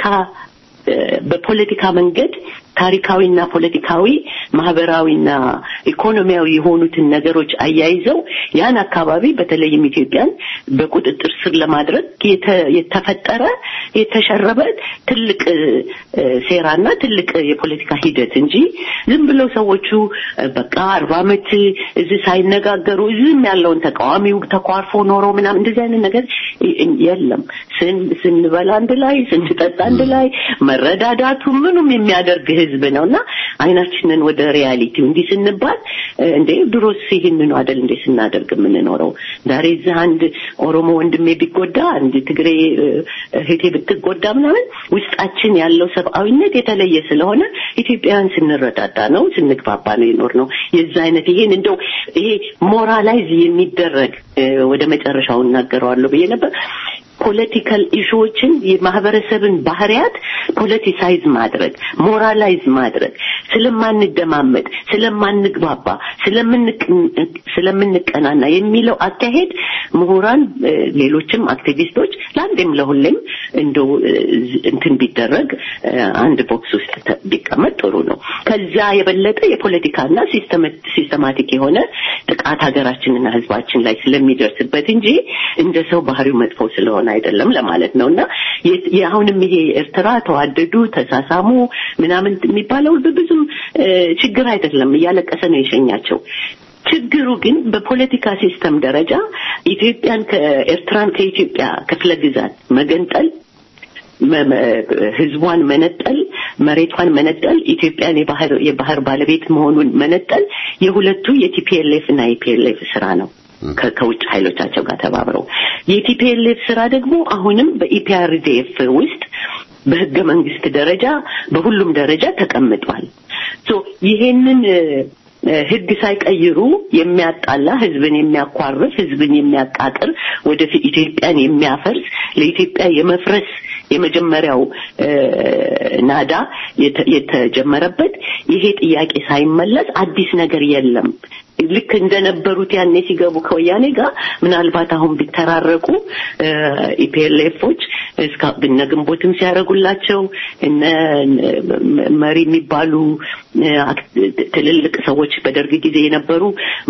Speaker 7: በፖለቲካ መንገድ ታሪካዊና ፖለቲካዊ ማህበራዊና ኢኮኖሚያዊ የሆኑትን ነገሮች አያይዘው ያን አካባቢ በተለይም ኢትዮጵያን በቁጥጥር ስር ለማድረግ የተፈጠረ የተሸረበ ትልቅ ሴራና ትልቅ የፖለቲካ ሂደት እንጂ ዝም ብለው ሰዎቹ በቃ አርባ ዓመት እዚህ ሳይነጋገሩ እዚህም ያለውን ተቃዋሚው ተኳርፎ ኖሮ ምናምን እንደዚህ አይነት ነገር የለም። ስንበላ አንድ ላይ ስንጠጣ አንድ ላይ መረዳዳቱ ምኑም የሚያደርግ ህዝብ ነው እና አይናችንን ወደ ሪያሊቲው እንዲህ ስንባል እንዴ ድሮስ ይህንኑ አደል እንዴ ስናደርግ የምንኖረው ዛሬ እዚህ አንድ ኦሮሞ ወንድሜ ቢጎዳ አንድ ትግሬ እህቴ ብትጎዳ ምናምን ውስጣችን ያለው ሰብአዊነት የተለየ ስለሆነ ኢትዮጵያውያን ስንረዳዳ ነው ስንግባባ ነው የኖር ነው የዛ አይነት ይሄን እንደው ይሄ ሞራላይዝ የሚደረግ ወደ መጨረሻው እናገረዋለሁ ብዬ ነበር ፖለቲካል ኢሹዎችን የማህበረሰብን ባህሪያት ፖለቲሳይዝ ማድረግ ሞራላይዝ ማድረግ ስለማንደማመጥ ስለማንግባባ ስለምንቀናና የሚለው አካሄድ ምሁራን ሌሎችም አክቲቪስቶች ለአንዴም ለሁሌም እንደው እንትን ቢደረግ አንድ ቦክስ ውስጥ ቢቀመጥ ጥሩ ነው ከዛ የበለጠ የፖለቲካና ሲስተማቲክ የሆነ ጥቃት ሀገራችንና ህዝባችን ላይ ስለሚደርስበት እንጂ እንደ ሰው ባህሪው መጥፎ ስለሆነ አይደለም ለማለት ነው እና አሁንም ይሄ ኤርትራ ተዋደዱ ተሳሳሙ ምናምን የሚባለው ብዙም ችግር አይደለም እያለቀሰ ነው የሸኛቸው ችግሩ ግን በፖለቲካ ሲስተም ደረጃ ኢትዮጵያን ከኤርትራን ከኢትዮጵያ ክፍለ ግዛት መገንጠል ህዝቧን መነጠል መሬቷን መነጠል ኢትዮጵያን የባህር የባህር ባለቤት መሆኑን መነጠል የሁለቱ የቲፒኤልኤፍ እና የፒኤልኤፍ ስራ ነው ከውጭ ኃይሎቻቸው ጋር ተባብረው የቲፒኤልኤፍ ስራ ደግሞ አሁንም በኢፒአርዲኤፍ ውስጥ በህገ መንግስት ደረጃ በሁሉም ደረጃ ተቀምጧል ይሄንን ህግ ሳይቀይሩ የሚያጣላ ህዝብን የሚያኳርፍ ህዝብን የሚያቃቅር ወደፊት ኢትዮጵያን የሚያፈርስ ለኢትዮጵያ የመፍረስ የመጀመሪያው ናዳ የተጀመረበት ይሄ ጥያቄ ሳይመለስ አዲስ ነገር የለም ልክ እንደነበሩት ያኔ ሲገቡ ከወያኔ ጋር ምናልባት አሁን ቢተራረቁ ኢፒኤልኤፎች እነ ግንቦትም ሲያደርጉላቸው እነ መሪ የሚባሉ ትልልቅ ሰዎች በደርግ ጊዜ የነበሩ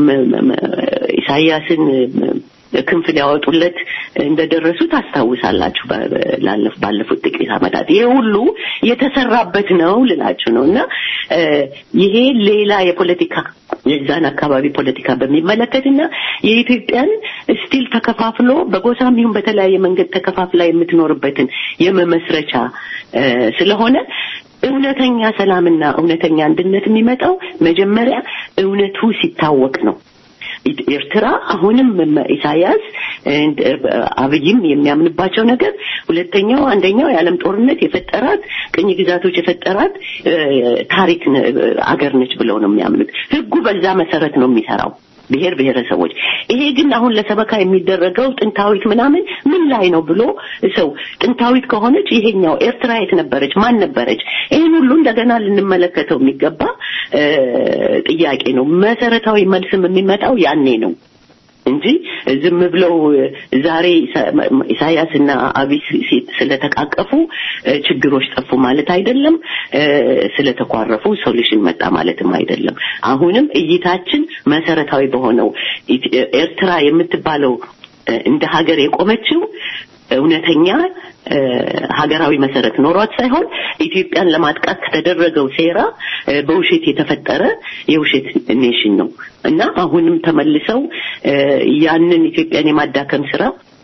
Speaker 7: ኢሳያስን ክንፍ ሊያወጡለት እንደደረሱ ታስታውሳላችሁ ባለፉት ጥቂት ዓመታት ይሄ ሁሉ የተሰራበት ነው ልላችሁ ነው እና ይሄ ሌላ የፖለቲካ የዛን አካባቢ ፖለቲካ በሚመለከትና የኢትዮጵያን ስቲል ተከፋፍሎ በጎሳም ይሁን በተለያየ መንገድ ተከፋፍላ የምትኖርበትን የመመስረቻ ስለሆነ እውነተኛ ሰላምና እውነተኛ አንድነት የሚመጣው መጀመሪያ እውነቱ ሲታወቅ ነው ኤርትራ አሁንም ኢሳያስ አብይም የሚያምንባቸው ነገር ሁለተኛው አንደኛው የዓለም ጦርነት የፈጠራት ቅኝ ግዛቶች የፈጠራት ታሪክ አገር ነች ብለው ነው የሚያምኑት ህጉ በዛ መሰረት ነው የሚሰራው ብሔር ብሔረሰቦች ይሄ ግን አሁን ለሰበካ የሚደረገው ጥንታዊት ምናምን ምን ላይ ነው ብሎ ሰው ጥንታዊት ከሆነች ይሄኛው ኤርትራ የት ነበረች ማን ነበረች ይህን ሁሉ እንደገና ልንመለከተው የሚገባ ጥያቄ ነው መሰረታዊ መልስም የሚመጣው ያኔ ነው እንጂ ዝም ብለው ዛሬ ኢሳያስና አብይ ስለተቃቀፉ ችግሮች ጠፉ ማለት አይደለም ስለተኳረፉ ሶሉሽን መጣ ማለትም አይደለም አሁንም እይታችን መሰረታዊ በሆነው ኤርትራ የምትባለው እንደ ሀገር የቆመችው እውነተኛ እ፣ ሀገራዊ መሰረት ኖሯት ሳይሆን ኢትዮጵያን ለማጥቃት ከተደረገው ሴራ እ፣ በውሸት የተፈጠረ የውሸት ኔሽን ነው እና አሁንም ተመልሰው እ፣ ያንን ኢትዮጵያን የማዳከም ስራ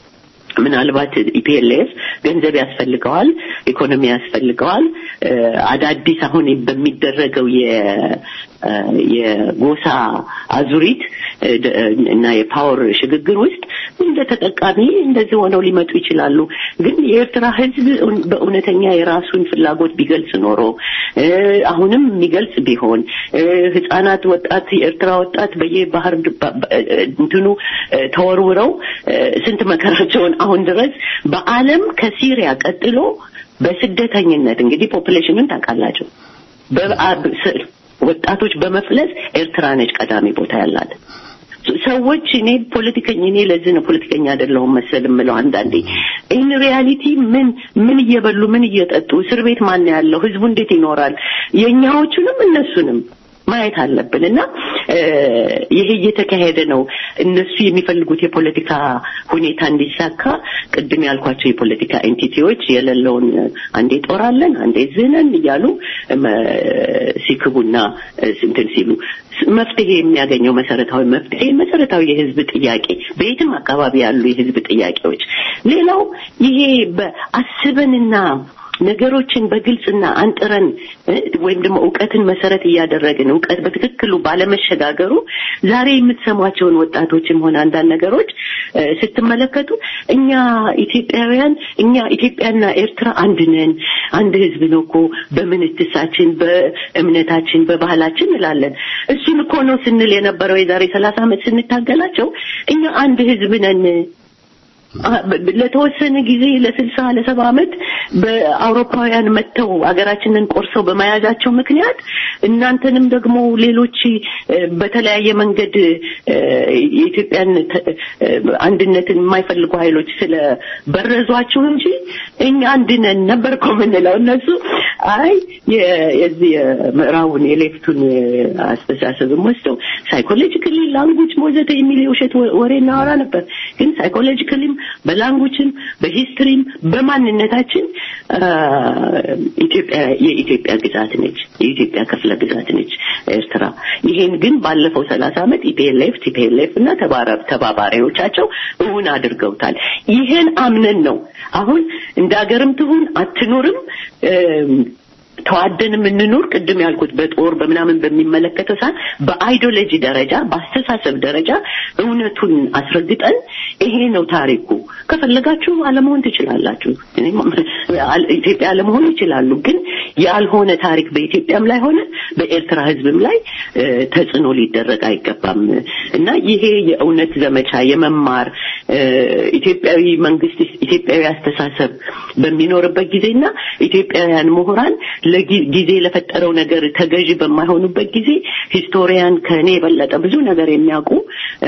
Speaker 7: ምናልባት ኢፒኤልኤፍ ገንዘብ ያስፈልገዋል፣ ኢኮኖሚ ያስፈልገዋል። እ፣ አዳዲስ አሁን በሚደረገው የ- እ፣ የጎሳ አዙሪት እ፣ ደ- እና የፓወር ሽግግር ውስጥ እንደ ተጠቃሚ እንደዚህ ሆነው ሊመጡ ይችላሉ። ግን የኤርትራ ሕዝብ እውን- በእውነተኛ የራሱን ፍላጎት ቢገልጽ ኖሮ እ፣ አሁንም የሚገልጽ ቢሆን እ፣ ህጻናት፣ ወጣት የኤርትራ ወጣት በየባህር ድ- ባ- ባ- እ፣ እንትኑ እ፣ ተወርውረው እ፣ ስንት መከራቸውን አሁን ድረስ በዓለም ከሲሪያ ቀጥሎ በስደተኝነት እንግዲህ ፖፑሌሽንን ታውቃላቸው በአ- ስ- ወጣቶች በመፍለስ ኤርትራ ነች ቀዳሚ ቦታ ያላት። ሰዎች እኔ ፖለቲከኛ እኔ ለዚህ ነው ፖለቲከኛ አይደለሁም መሰል የምለው አንዳንዴ ኢን ሪያሊቲ ምን ምን እየበሉ ምን እየጠጡ እስር ቤት ማን ያለው ህዝቡ እንዴት ይኖራል የኛዎቹንም እነሱንም ማየት አለብን እና እ፣ ይሄ እየተካሄደ ነው። እነሱ የሚፈልጉት የፖለቲካ ሁኔታ እንዲሳካ ቅድም ያልኳቸው የፖለቲካ ኤንቲቲዎች የሌለውን አንዴ ጦራለን አንዴ ዝነን እያሉ እም፣ ሲክቡና እ፣ እንትን ሲሉ ስ- መፍትሄ የሚያገኘው መሰረታዊ መፍትሄ መሰረታዊ የህዝብ ጥያቄ በየትም አካባቢ ያሉ የህዝብ ጥያቄዎች ሌላው ይሄ በአስበንና ነገሮችን በግልጽና አንጥረን እ፣ ወይም ደግሞ እውቀትን መሰረት እያደረግን እውቀት በትክክሉ ባለመሸጋገሩ ዛሬ የምትሰሟቸውን ወጣቶችም ሆነ አንዳንድ ነገሮች እ፣ ስትመለከቱ እኛ ኢትዮጵያውያን እኛ ኢትዮጵያና ኤርትራ አንድ ነን፣ አንድ ህዝብ ነው እኮ በምንትሳችን፣ በእምነታችን፣ በባህላችን እንላለን። እሱን እኮ ነው ስንል የነበረው የዛሬ ሰላሳ ዓመት ስንታገላቸው እኛ አንድ ህዝብ ነን አ- በ- ለተወሰነ ጊዜ ለስልሳ ለሰባ ዓመት በአውሮፓውያን መጥተው ሀገራችንን ቆርሰው በመያዛቸው ምክንያት እናንተንም ደግሞ ሌሎች እ፣ በተለያየ መንገድ እ፣ የኢትዮጵያን ተ- እ፣ አንድነትን የማይፈልጉ ኃይሎች ስለ በረዟችሁ እንጂ እኛ አንድ ነን ነበር እኮ የምንለው። እነሱ አይ የ- የዚህ የምዕራቡን የሌፍቱን አስተሳሰብም ወስደው ሳይኮሎጂካሊ ላንጉጅ ወዘተ የሚል የውሸት ወ- ወሬ እናወራ ነበር። ግን ሳይኮሎጂካሊም በላንጉጅም በሂስትሪም በማንነታችን አ፣ ኢትዮጵያ የኢትዮጵያ ግዛት ነች፣ የኢትዮጵያ ክፍለ ግዛት ነች ኤርትራ። ይሄን ግን ባለፈው ሰላሳ ዓመት ኢፒኤልኤፍ ቲፒኤልኤፍ እና ተባራ- ተባባሪዎቻቸው እውን አድርገውታል። ይሄን አምነን ነው አሁን እንደ ሀገርም ትሁን አትኑርም እም፣ ተዋደን የምንኖር ቅድም ያልኩት በጦር በምናምን በሚመለከተው ሳይሆን በአይዲዮሎጂ ደረጃ በአስተሳሰብ ደረጃ እውነቱን አስረግጠን ይሄ ነው ታሪኩ። ከፈለጋችሁ አለመሆን ትችላላችሁ። እኔም አል- ኢትዮጵያ አለመሆን ይችላሉ። ግን ያልሆነ ታሪክ በኢትዮጵያም ላይ ሆነ በኤርትራ ሕዝብም ላይ እ፣ ተጽዕኖ ሊደረግ አይገባም እና ይሄ የእውነት ዘመቻ የመማር እ፣ ኢትዮጵያዊ መንግስት ኢትዮጵያዊ አስተሳሰብ በሚኖርበት ጊዜና ኢትዮጵያውያን ምሁራን ለጊዜ ለፈጠረው ነገር ተገዢ በማይሆኑበት ጊዜ ሂስቶሪያን ከእኔ የበለጠ ብዙ ነገር የሚያውቁ እ፣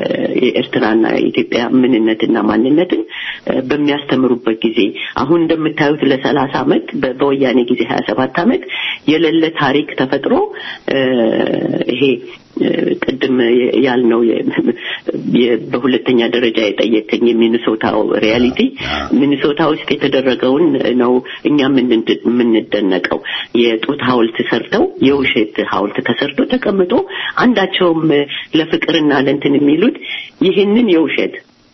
Speaker 7: የኤርትራና የኢትዮጵያ ምንነትና ማንነትን እ፣ በሚያስተምሩበት ጊዜ አሁን እንደምታዩት ለሰላሳ አመት በ- በወያኔ ጊዜ ሀያ ሰባት አመት የሌለ ታሪክ ተፈጥሮ እ፣ ይሄ እ፣ ቅድም ያልነው የ- የ- በሁለተኛ ደረጃ የጠየቀኝ የሚኒሶታው ሪያሊቲ ሚኒሶታ ውስጥ የተደረገውን ነው እኛ የምንድ- የምንደነቀው። የጡት ሐውልት ሰርተው የውሸት ሐውልት ተሰርቶ ተቀምጦ አንዳቸውም ለፍቅርና ለእንትን የሚሉት ይህንን የውሸት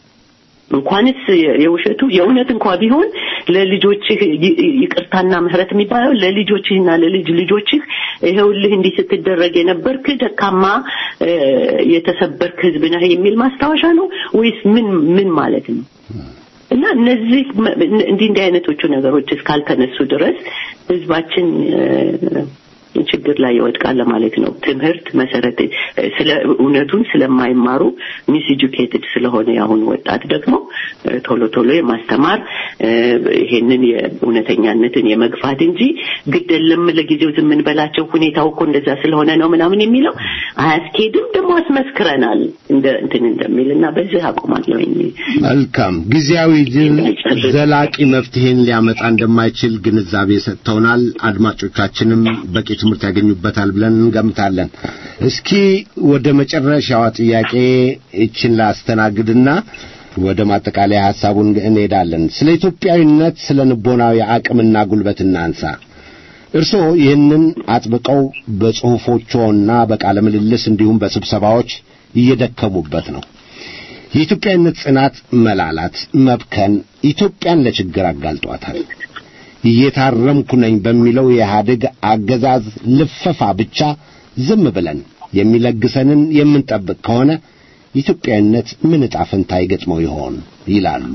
Speaker 7: እንኳንስ የውሸቱ የእውነት እንኳ ቢሆን ለልጆችህ ይ- ይቅርታና ምህረት የሚባለው ለልጆችህና ለልጅ ልጆችህ ይኸውልህ እንዲህ ስትደረግ የነበርክ ደካማ እ፣ የተሰበርክ ህዝብ ነህ የሚል ማስታወሻ ነው ወይስ ምን ምን ማለት ነው? እና እነዚህ መ- እንዲህ እንዲህ አይነቶቹ ነገሮች እስካልተነሱ ድረስ ህዝባችን እ፣ ችግር ላይ ይወድቃል ለማለት ነው። ትምህርት መሰረት እ፣ ስለ እውነቱን ስለማይማሩ ሚስ ኤጁኬትድ ስለሆነ የአሁኑ ወጣት ደግሞ እ፣ ቶሎ ቶሎ የማስተማር እ፣ ይሄንን የእውነተኛነትን የመግፋት እንጂ ግድ የለም ለጊዜው ዝም እንበላቸው ሁኔታው እኮ እንደዛ ስለሆነ ነው ምናምን የሚለው አያስኬድም። ደግሞ አስመስክረናል እንደ እንትን እንደሚል እና በዚህ አቆማለሁኝ።
Speaker 4: መልካም ጊዜያዊ ድል ዘላቂ መፍትሄን ሊያመጣ እንደማይችል ግንዛቤ ሰጥተውናል። አድማጮቻችንም በቂ ትምህርት ያገኙበታል ብለን እንገምታለን። እስኪ ወደ መጨረሻዋ ጥያቄ እችን ላስተናግድና ወደ ማጠቃለያ ሐሳቡን እንሄዳለን። ስለ ኢትዮጵያዊነት፣ ስለ ንቦናዊ አቅምና ጉልበት እናንሳ። እርስዎ ይህንን አጥብቀው በጽሑፎችዎና በቃለ ምልልስ እንዲሁም በስብሰባዎች እየደከሙበት ነው። የኢትዮጵያዊነት ጽናት መላላት፣ መብከን ኢትዮጵያን ለችግር አጋልጧታል። እየታረምኩ ነኝ በሚለው የኢህአዴግ አገዛዝ ልፈፋ ብቻ ዝም ብለን የሚለግሰንን የምንጠብቅ ከሆነ ኢትዮጵያዊነት ምን ዕጣ ፈንታ ይገጥመው ይሆን ይላሉ።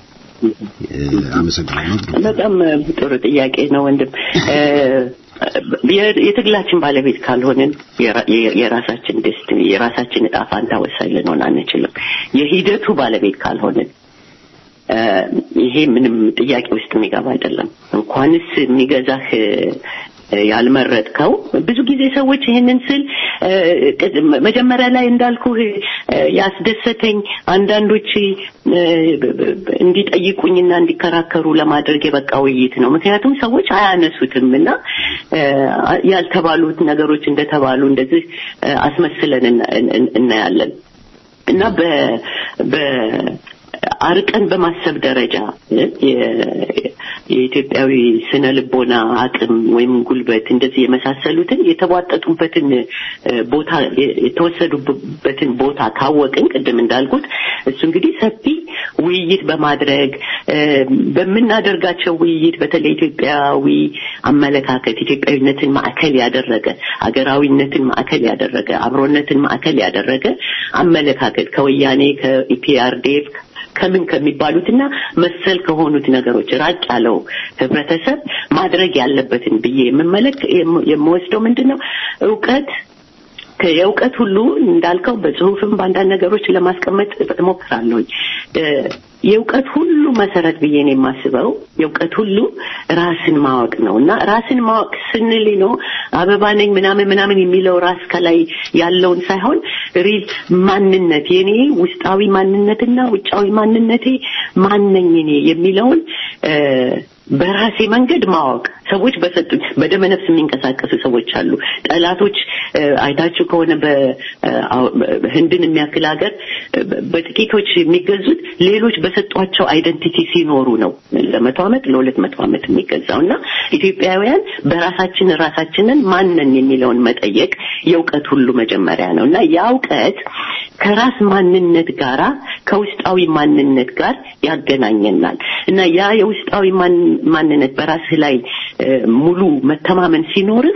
Speaker 4: አመሰግናለሁ።
Speaker 7: በጣም ጥሩ ጥያቄ ነው ወንድም። የትግላችን ባለቤት ካልሆንን የራሳችን ደስትኒ የራሳችን ዕጣ ፋንታ ወሳኝ ልንሆን አንችልም። የሂደቱ ባለቤት ካልሆንን ይሄ ምንም ጥያቄ ውስጥ የሚገባ አይደለም። እንኳንስ የሚገዛህ ያልመረጥከው ብዙ ጊዜ ሰዎች ይህንን ስል መጀመሪያ ላይ እንዳልኩ ያስደሰተኝ አንዳንዶች እንዲጠይቁኝና እንዲከራከሩ ለማድረግ የበቃ ውይይት ነው። ምክንያቱም ሰዎች አያነሱትም እና ያልተባሉት ነገሮች እንደተባሉ እንደዚህ አስመስለን እናያለን እና በ አርቀን በማሰብ ደረጃ የኢትዮጵያዊ ስነ ልቦና አቅም ወይም ጉልበት እንደዚህ የመሳሰሉትን የተቧጠጡበትን ቦታ የተወሰዱበትን ቦታ ካወቅን ቅድም እንዳልኩት እሱ እንግዲህ ሰፊ ውይይት በማድረግ በምናደርጋቸው ውይይት በተለይ ኢትዮጵያዊ አመለካከት ኢትዮጵያዊነትን ማዕከል ያደረገ አገራዊነትን ማዕከል ያደረገ አብሮነትን ማዕከል ያደረገ አመለካከት ከወያኔ ከኢፒአርዴፍ ከምን ከሚባሉትና መሰል ከሆኑት ነገሮች ራቅ ያለው ህብረተሰብ ማድረግ ያለበትን ብዬ የምመለክ የምወስደው ምንድን ነው እውቀት የእውቀት ሁሉ እንዳልከው በጽሁፍም በአንዳንድ ነገሮች ለማስቀመጥ እሞክራለሁኝ። የእውቀት ሁሉ መሰረት ብዬ ነው የማስበው የእውቀት ሁሉ ራስን ማወቅ ነው እና ራስን ማወቅ ስንል ነው አበባ ነኝ ምናምን ምናምን የሚለው ራስ ከላይ ያለውን ሳይሆን ሪል ማንነት የኔ ውስጣዊ ማንነትና ውጫዊ ማንነቴ ማነኝ እኔ የሚለውን በራሴ መንገድ ማወቅ ሰዎች በሰጡኝ በደመ ነፍስ የሚንቀሳቀሱ ሰዎች አሉ። ጠላቶች አይታችሁ ከሆነ በህንድን የሚያክል ሀገር በጥቂቶች የሚገዙት ሌሎች በሰጧቸው አይደንቲቲ ሲኖሩ ነው ለመቶ ዓመት ለሁለት መቶ ዓመት የሚገዛው እና ኢትዮጵያውያን በራሳችን ራሳችንን ማንን የሚለውን መጠየቅ የእውቀት ሁሉ መጀመሪያ ነው እና ያ እውቀት ከራስ ማንነት ጋራ ከውስጣዊ ማንነት ጋር ያገናኘናል እና ያ የውስጣዊ ማንነት በራስህ ላይ ሙሉ መተማመን ሲኖርህ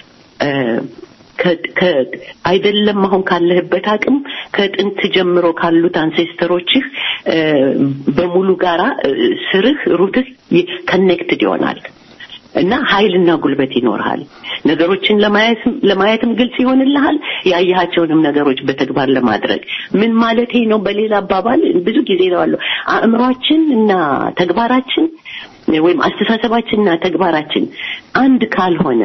Speaker 7: አይደለም አሁን ካለህበት አቅም ከጥንት ጀምሮ ካሉት አንሴስተሮችህ በሙሉ ጋራ ስርህ ሩትህ ከኔክትድ ይሆናል እና ኃይልና ጉልበት ይኖርሃል። ነገሮችን ለማየትም ግልጽ ይሆንልሃል። ያየሃቸውንም ነገሮች በተግባር ለማድረግ ምን ማለቴ ነው? በሌላ አባባል ብዙ ጊዜ እለዋለሁ አእምሯችን እና ተግባራችን ወይም አስተሳሰባችንና ተግባራችን አንድ ካልሆነ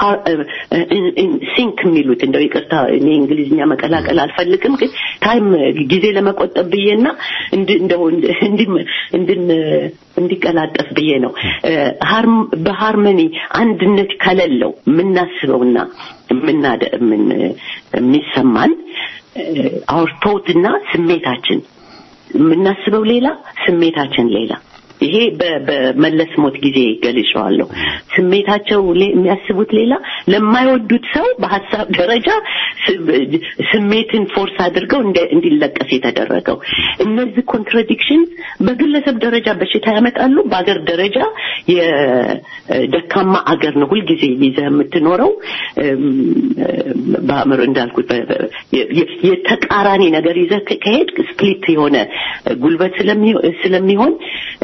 Speaker 7: ሲንክ የሚሉት እንደው ይቅርታ እኔ እንግሊዝኛ መቀላቀል አልፈልግም፣ ግን ታይም ጊዜ ለመቆጠብ ብዬና እንደው እንዲቀላጠፍ ብዬ ነው። በሃርመኒ አንድነት ከሌለው የምናስበውና የሚሰማን አውርቶትና ስሜታችን የምናስበው ሌላ ስሜታችን ሌላ ይሄ በመለስ ሞት ጊዜ ገልጸዋለሁ። ስሜታቸው የሚያስቡት ሌላ፣ ለማይወዱት ሰው በሀሳብ ደረጃ ስሜትን ፎርስ አድርገው እንዲለቀስ የተደረገው እነዚህ ኮንትራዲክሽን በግለሰብ ደረጃ በሽታ ያመጣሉ። በአገር ደረጃ የደካማ አገር ነው ሁልጊዜ ይዘህ የምትኖረው በአእምሮ እንዳልኩት የተቃራኒ ነገር ይዘህ ከሄድ ስፕሊት የሆነ ጉልበት ስለሚሆን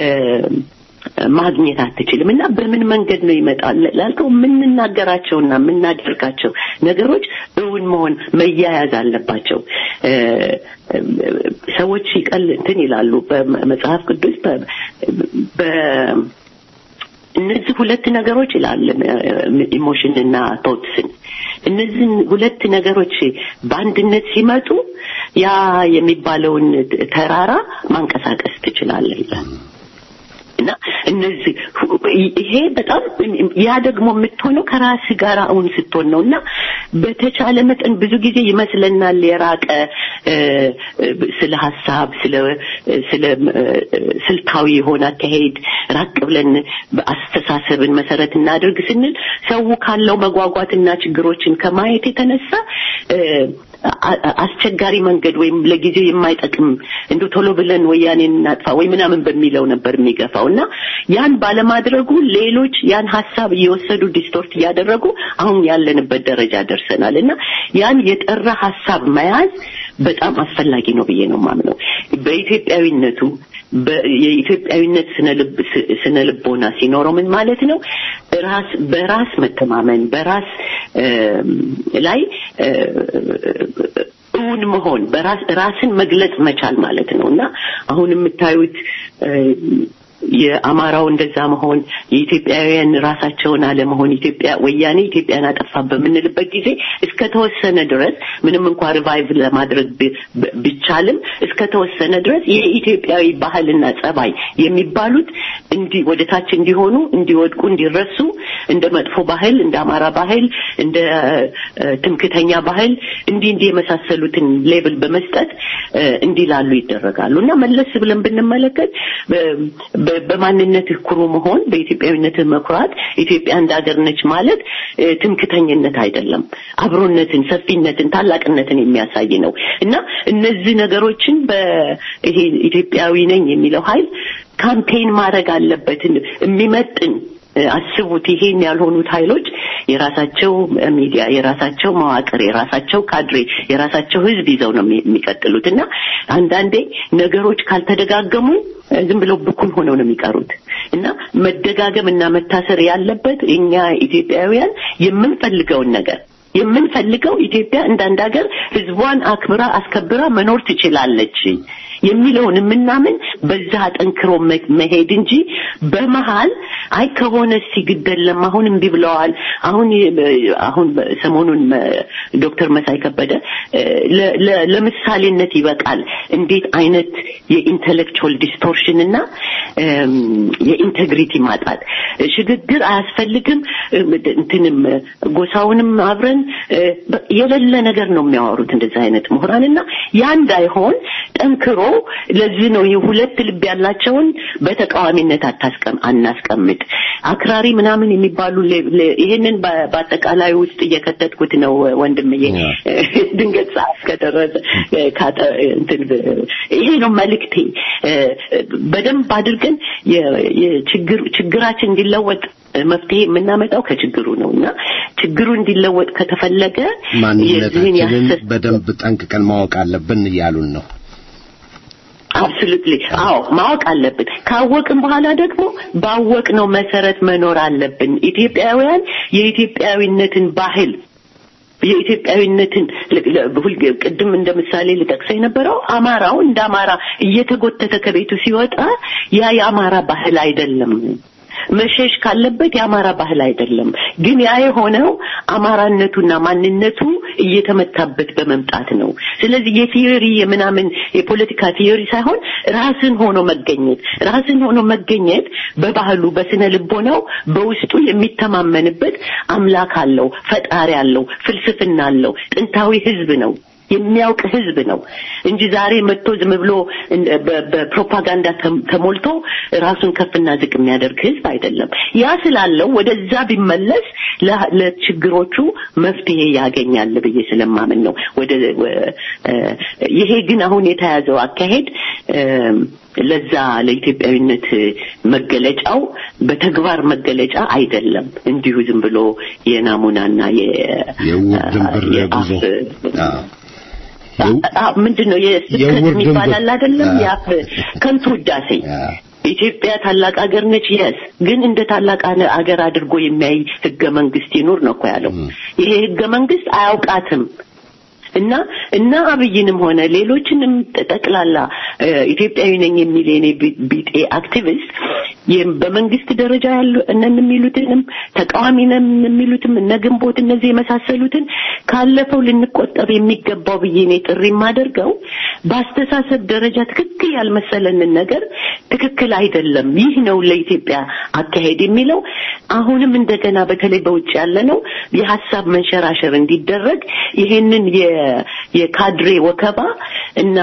Speaker 7: ማግኘት አትችልም እና በምን መንገድ ነው ይመጣል ላልከው የምንናገራቸውና የምናደርጋቸው ነገሮች እውን መሆን መያያዝ አለባቸው ሰዎች ይቀል እንትን ይላሉ በመጽሐፍ ቅዱስ እነዚህ ሁለት ነገሮች ይላል ኢሞሽን እና ቶትስን እነዚህን ሁለት ነገሮች በአንድነት ሲመጡ ያ የሚባለውን ተራራ ማንቀሳቀስ ትችላለህ ይላል እና እነዚህ ይሄ በጣም ያ ደግሞ የምትሆነው ከራስ ጋር አሁን ስትሆን ነው እና በተቻለ መጠን ብዙ ጊዜ ይመስለናል የራቀ እ፣ ስለ ሀሳብ ስለ ስለ እ፣ ስልታዊ የሆነ አካሄድ ራቅ ብለን አስተሳሰብን መሰረት እናድርግ ስንል ሰው ካለው መጓጓትና ችግሮችን ከማየት የተነሳ እ፣ አ- አ- አስቸጋሪ መንገድ ወይም ለጊዜው የማይጠቅም እንደ ቶሎ ብለን ወያኔን እናጥፋ ወይ ምናምን በሚለው ነበር የሚገፋው እና ያን ባለማድረጉ ሌሎች ያን ሀሳብ እየወሰዱ ዲስቶርት እያደረጉ አሁን ያለንበት ደረጃ ደርሰናል እና ያን የጠራ ሀሳብ መያዝ በጣም አስፈላጊ ነው ብዬ ነው የማምነው በኢትዮጵያዊነቱ በ- የኢትዮጵያዊነት ስነ ልብ ስ- ስነ ልቦና ሲኖረው ምን ማለት ነው ራስ በራስ መተማመን በራስ እም፣ ላይ እ፣ እውን መሆን በራስ ራስን መግለጽ መቻል ማለት ነው እና አሁን የምታዩት እ፣ የአማራው እንደዛ መሆን የኢትዮጵያውያን ራሳቸውን አለመሆን ኢትዮጵያ ወያኔ ኢትዮጵያን አጠፋ በምንልበት ጊዜ እስከ ተወሰነ ድረስ ምንም እንኳ ሪቫይቭ ለማድረግ ብ- ብ- ቢቻልም እስከ ተወሰነ ድረስ የኢትዮጵያዊ ባህልና ጸባይ የሚባሉት እንዲ ወደ ታች እንዲሆኑ እንዲወድቁ እንዲረሱ እንደ መጥፎ ባህል እንደ አማራ ባህል እንደ እ፣ ትምክተኛ ባህል እንዲህ እንዲህ የመሳሰሉትን ሌብል በመስጠት እ፣ እንዲላሉ ይደረጋሉ እና መለስ ብለን ብንመለከት በ- በ- በማንነትህ ኩሩ መሆን በኢትዮጵያዊነትህ መኩራት ኢትዮጵያ እንደ ሀገር ነች ማለት እ፣ ትምክተኝነት አይደለም አብሮነትን ሰፊነትን ታላቅነትን የሚያሳይ ነው እና እነዚህ ነገሮችን በይሄ ኢትዮጵያዊ ነኝ የሚለው ኃይል ካምፔን ማድረግ አለበትን የሚመጥን እ፣ አስቡት ይሄን ያልሆኑት ኃይሎች የራሳቸው ሚዲያ የራሳቸው መዋቅር የራሳቸው ካድሬ የራሳቸው ህዝብ ይዘው ነው የሚ- የሚቀጥሉት እና አንዳንዴ ነገሮች ካልተደጋገሙ እ፣ ዝም ብለው ብኩን ሆነው ነው የሚቀሩት እና መደጋገም እና መታሰር ያለበት እኛ ኢትዮጵያውያን የምንፈልገውን ነገር የምንፈልገው ኢትዮጵያ እንዳንድ ሀገር ህዝቧን አክብራ አስከብራ መኖር ትችላለች የሚለውን የምናምን በዛ አጠንክሮ መ- መሄድ እንጂ በመሀል አይ ከሆነ ሲግደለም አሁን እምቢ ብለዋል አሁን የ- አሁን ሰሞኑን መ- ዶክተር መሳይ ከበደ እ፣ ለ- ለ- ለምሳሌነት ይበቃል እንዴት አይነት የኢንተሌክቹዋል ዲስቶርሽን እና እም፣ የኢንቴግሪቲ ማጣት ሽግግር አያስፈልግም እም፣ እንትንም ጎሳውንም አብረን እ፣ በ- የሌለ ነገር ነው የሚያወሩት እንደዚህ አይነት ምሁራን እና ያ እንዳይሆን ጠንክሮ ለዚህ ነው ይህ ሁለት ልብ ያላቸውን በተቃዋሚነት አታስቀም አናስቀምጥ አክራሪ ምናምን የሚባሉ ሌ- ሌ- ይሄንን በ- በአጠቃላይ ውስጥ እየከተትኩት ነው ወንድምዬ ድንገት ሰዓት ከደረሰ እ፣ ካጠ- እንትን ብ- ይሄ ነው መልእክቴ እ፣ በደንብ አድርገን የ- የችግር ችግራችን እንዲለወጥ መፍትሄ የምናመጣው ከችግሩ ነው እና ችግሩ እንዲለወጥ ከተፈለገ የዚህን
Speaker 4: ማንነታችንን
Speaker 7: ያሰስ
Speaker 4: በደንብ ጠንቅቀን ማወቅ አለብን እያሉን ነው።
Speaker 7: አብሶሉትሊ አዎ ማወቅ አለብን ካወቅን በኋላ ደግሞ ባወቅነው መሰረት መኖር አለብን ኢትዮጵያውያን የኢትዮጵያዊነትን ባህል የኢትዮጵያዊነትን ል- ል- ሁል- ቅድም እንደ ምሳሌ ልጠቅሰው የነበረው አማራው እንደ አማራ እየተጎተተ ከቤቱ ሲወጣ ያ የአማራ ባህል አይደለም መሸሽ ካለበት የአማራ ባህል አይደለም ግን ያ የሆነው አማራነቱና ማንነቱ እየተመታበት በመምጣት ነው ስለዚህ የቲዮሪ የምናምን የፖለቲካ ቲዮሪ ሳይሆን ራስን ሆኖ መገኘት ራስን ሆኖ መገኘት በባህሉ በስነ ልቦናው በውስጡ የሚተማመንበት አምላክ አለው ፈጣሪ አለው ፍልስፍና አለው ጥንታዊ ህዝብ ነው የሚያውቅ ህዝብ ነው እንጂ ዛሬ መጥቶ ዝም ብሎ እንደ- በ- በፕሮፓጋንዳ ተም- ተሞልቶ ራሱን ከፍና ዝቅ የሚያደርግ ህዝብ አይደለም። ያ ስላለው ወደዛ ቢመለስ ለ- ለችግሮቹ መፍትሄ ያገኛል ብዬ ስለማምን ነው። ወደ ወ- እ፣ ይሄ ግን አሁን የተያዘው አካሄድ እም፣ ለዛ ለኢትዮጵያዊነት መገለጫው በተግባር መገለጫ አይደለም። እንዲሁ ዝም ብሎ የናሙናና የ
Speaker 4: የዕውር ድንብር
Speaker 7: የአፍ
Speaker 4: ጉዞ አዎ። የው-
Speaker 7: አ- ምንድን ነው የስብከት
Speaker 4: የዕውር
Speaker 7: የሚባል
Speaker 4: ድንብር።
Speaker 7: አለ አይደለም
Speaker 4: አዎ።
Speaker 7: የአፍ ከንቱ ውዳሴ
Speaker 4: አዎ።
Speaker 7: ኢትዮጵያ ታላቅ ሀገር ነች የስ ግን እንደ ታላቅ አነ- አገር አድርጎ የሚያይ ህገ መንግስት ይኑር ነው እኮ ያለው ይሄ ህገ መንግስት አያውቃትም እና እና አብይንም ሆነ ሌሎችንም ጠቅላላ እ፣ ኢትዮጵያዊ ነኝ የሚል የኔ ቢ- ቢጤ አክቲቪስት ይህም በመንግስት ደረጃ ያሉ እነን የሚሉትንም ተቃዋሚ ነን የሚሉትም እነ ግንቦት እነዚህ የመሳሰሉትን ካለፈው ልንቆጠብ የሚገባው ብዬ እኔ ጥሪ የማደርገው በአስተሳሰብ ደረጃ ትክክል ያልመሰለንን ነገር ትክክል አይደለም፣ ይህ ነው ለኢትዮጵያ አካሄድ የሚለው አሁንም እንደገና በተለይ በውጭ ያለ ነው የሀሳብ መንሸራሸር እንዲደረግ ይሄንን የ- የካድሬ ወከባ እና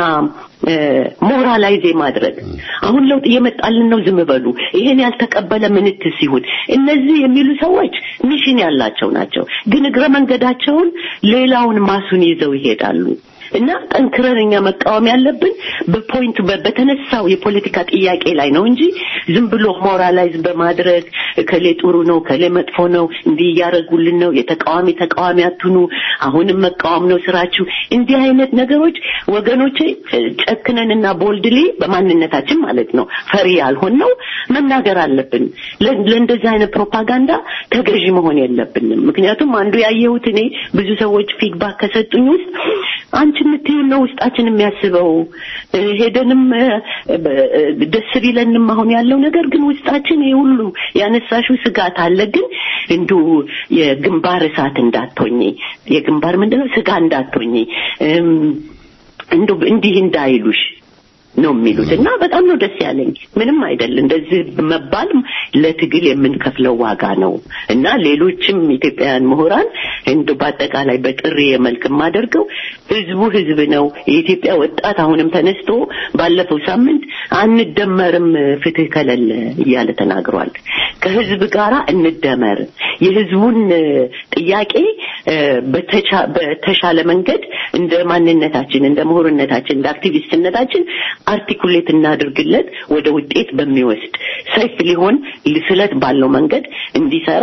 Speaker 7: ሞራላይዝ ማድረግ አሁን ለውጥ እየመጣልን ነው፣ ዝም በሉ፣ ይሄን ያልተቀበለ ምንትስ ይሁን። እነዚህ የሚሉ ሰዎች ሚሽን ያላቸው ናቸው፣ ግን እግረ መንገዳቸውን ሌላውን ማሱን ይዘው ይሄዳሉ። እና ጠንክረን እኛ መቃወም ያለብን በፖይንቱ በ- በተነሳው የፖለቲካ ጥያቄ ላይ ነው እንጂ ዝም ብሎ ሞራላይዝ በማድረግ ከሌ ጥሩ ነው ከሌ መጥፎ ነው እንዲህ እያደረጉልን ነው የተቃዋሚ ተቃዋሚ አትኑ አሁንም መቃወም ነው ስራችሁ እንዲህ አይነት ነገሮች ወገኖቼ ጨክነንና ቦልድሊ በማንነታችን ማለት ነው ፈሪ ያልሆን ነው መናገር አለብን ለ- ለእንደዚህ አይነት ፕሮፓጋንዳ ተገዢ መሆን የለብንም ምክንያቱም አንዱ ያየሁት እኔ ብዙ ሰዎች ፊድባክ ከሰጡኝ ውስጥ አንቺ የምትይው ነው ውስጣችን የሚያስበው እ፣ ሄደንም እ፣ በ- እ፣ ደስ ቢለንም አሁን ያለው ነገር ግን ውስጣችን ይህ ሁሉ ያነሳሽው ስጋት አለ ግን እንዱ የግንባር እሳት እንዳትሆኝ የግንባር ምንድነው ስጋ እንዳትሆኝ እም፣ እንዱ እንዲህ እንዳይሉሽ ነው የሚሉት እና በጣም ነው ደስ ያለኝ። ምንም አይደል እንደዚህ መባል ለትግል የምንከፍለው ዋጋ ነው እና ሌሎችም ኢትዮጵያውያን ምሁራን እንደ በአጠቃላይ በጥሪ መልክ የማደርገው ህዝቡ ህዝብ ነው። የኢትዮጵያ ወጣት አሁንም ተነስቶ ባለፈው ሳምንት አንደመርም ፍትህ ከሌለ እያለ ተናግሯል። ከህዝብ ጋራ እንደመር የህዝቡን እ፣ ጥያቄ እ፣ በተቻ- በተሻለ መንገድ እንደ ማንነታችን እንደ ምሁርነታችን እንደ አክቲቪስትነታችን አርቲኩሌት እናድርግለት ወደ ውጤት በሚወስድ ሰይፍ ሊሆን ስለት ባለው መንገድ እንዲሰራ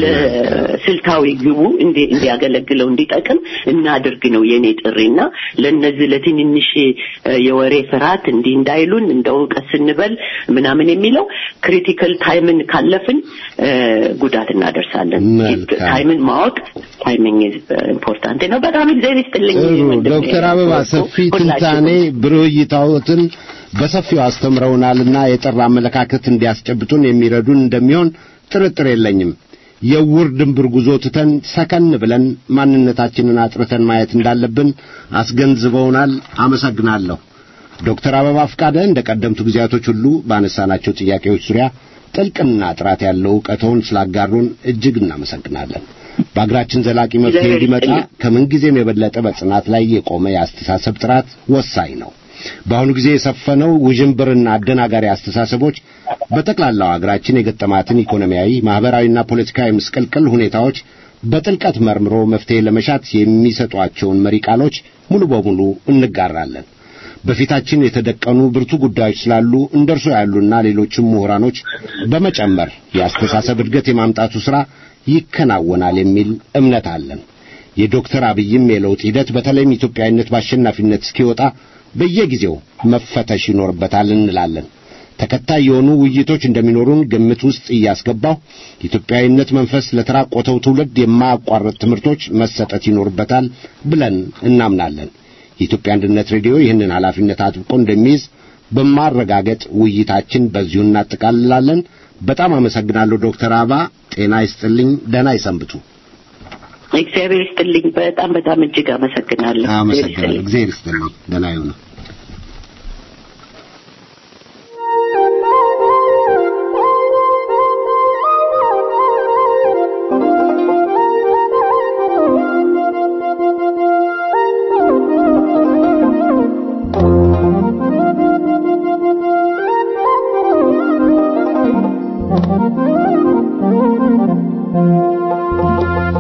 Speaker 7: ለስልታዊ ግቡ እንዲ- እንዲያገለግለው እንዲጠቅም እናድርግ ነው የኔ ጥሪና ለነዚህ ለትንንሽ እ፣ የወሬ ፍርሃት እንዲህ እንዳይሉን እንደ እውቀት ስንበል ምናምን የሚለው ክሪቲካል ታይምን ካለፍን እ፣ ጉዳት እናደርሳለን።
Speaker 4: መልካም።
Speaker 7: ታይምን ማወቅ ታይሚንግ ኢምፖርታንት ነው። በጣም እግዚአብሔር ይስጥልኝ።
Speaker 4: ጥሩ
Speaker 7: ወንድሜ።
Speaker 4: ዶክተር አበባ ሰፊ
Speaker 7: ሁላችሁም።
Speaker 4: ትንታኔ ብሩህ እይታዎትን በሰፊው አስተምረውናልና የጠራ አመለካከት እንዲያስጨብጡን የሚረዱን እንደሚሆን ጥርጥር የለኝም። የውር ድንብር ጉዞ ትተን ሰከን ብለን ማንነታችንን አጥርተን ማየት እንዳለብን አስገንዝበውናል። አመሰግናለሁ። ዶክተር አበባ ፍቃደ እንደ ቀደምቱ ጊዜያቶች ሁሉ ባነሳናቸው ጥያቄዎች ዙሪያ ጥልቅና ጥራት ያለው እውቀቶን ስላጋሩን እጅግ እናመሰግናለን። በአገራችን ዘላቂ መፍትሄ
Speaker 7: እግዚአብሔር
Speaker 4: እንዲመጣ
Speaker 7: ይስጥልኝ።
Speaker 4: ከምንጊዜም የበለጠ በጽናት ላይ የቆመ የአስተሳሰብ ጥራት ወሳኝ ነው። በአሁኑ ጊዜ የሰፈነው ውዥንብርና አደናጋሪ አስተሳሰቦች በጠቅላላው አገራችን የገጠማትን ኢኮኖሚያዊ፣ ማህበራዊና ፖለቲካዊ ምስቅልቅል ሁኔታዎች በጥልቀት መርምሮ መፍትሄ ለመሻት የሚሰጧቸውን መሪ ቃሎች ሙሉ በሙሉ እንጋራለን። በፊታችን የተደቀኑ ብርቱ ጉዳዮች ስላሉ እንደርሶ ያሉና ሌሎችም ምሁራኖች በመጨመር የአስተሳሰብ እድገት የማምጣቱ ሥራ ይከናወናል የሚል እምነት አለን። የዶክተር አብይም የለውጥ ሂደት በተለይም ኢትዮጵያዊነት በአሸናፊነት እስኪወጣ በየጊዜው መፈተሽ ይኖርበታል እንላለን። ተከታይ የሆኑ ውይይቶች እንደሚኖሩን ግምት ውስጥ እያስገባው ኢትዮጵያዊነት መንፈስ ለተራቆተው ትውልድ የማያቋርጥ ትምህርቶች መሰጠት ይኖርበታል ብለን እናምናለን። የኢትዮጵያ አንድነት ሬዲዮ ይህንን ኃላፊነት አጥብቆ እንደሚይዝ በማረጋገጥ ውይይታችን በዚሁ እናጠቃልላለን። በጣም አመሰግናለሁ ዶክተር አበባ ጤና ይስጥልኝ። ደህና ይሰንብቱ።
Speaker 7: እግዚአብሔር ይስጥልኝ። በጣም በጣም እጅግ አመሰግናለሁ። እግዚአብሔር
Speaker 4: አመሰግናለሁ።
Speaker 7: ይስጥልኝ።
Speaker 4: እግዚአብሔር ይስጥልኝ። ደህና ይሁኑ።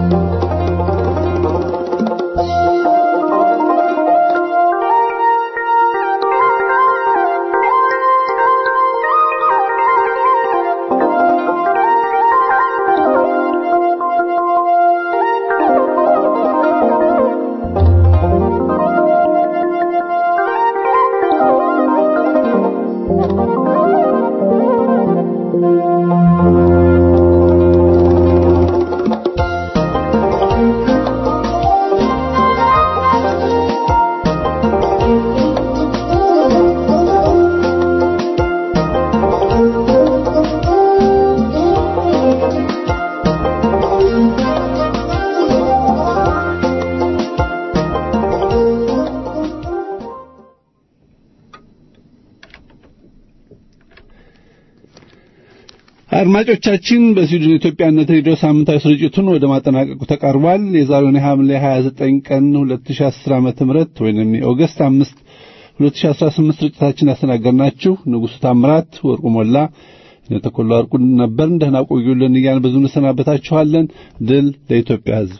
Speaker 8: Thank አድማጮቻችን በስዊድን ኢትዮጵያነት ሬዲዮ ሳምንታዊ ስርጭቱን ወደ ማጠናቀቁ ተቃርቧል። የዛሬውን የሐምሌ 29 ቀን 2010 ዓመተ ምህረት ወይንም የኦገስት 5 2018 ስርጭታችን ያስተናገርናችሁ ንጉሡ ታምራት፣ ወርቁ ሞላ፣ ተኮላ ወርቁ ነበር። ደህና ቆዩልን እያልን ብዙ እንሰናበታችኋለን። ድል ለኢትዮጵያ ሕዝብ።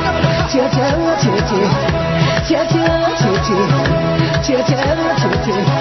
Speaker 9: 切切切切切切切切切切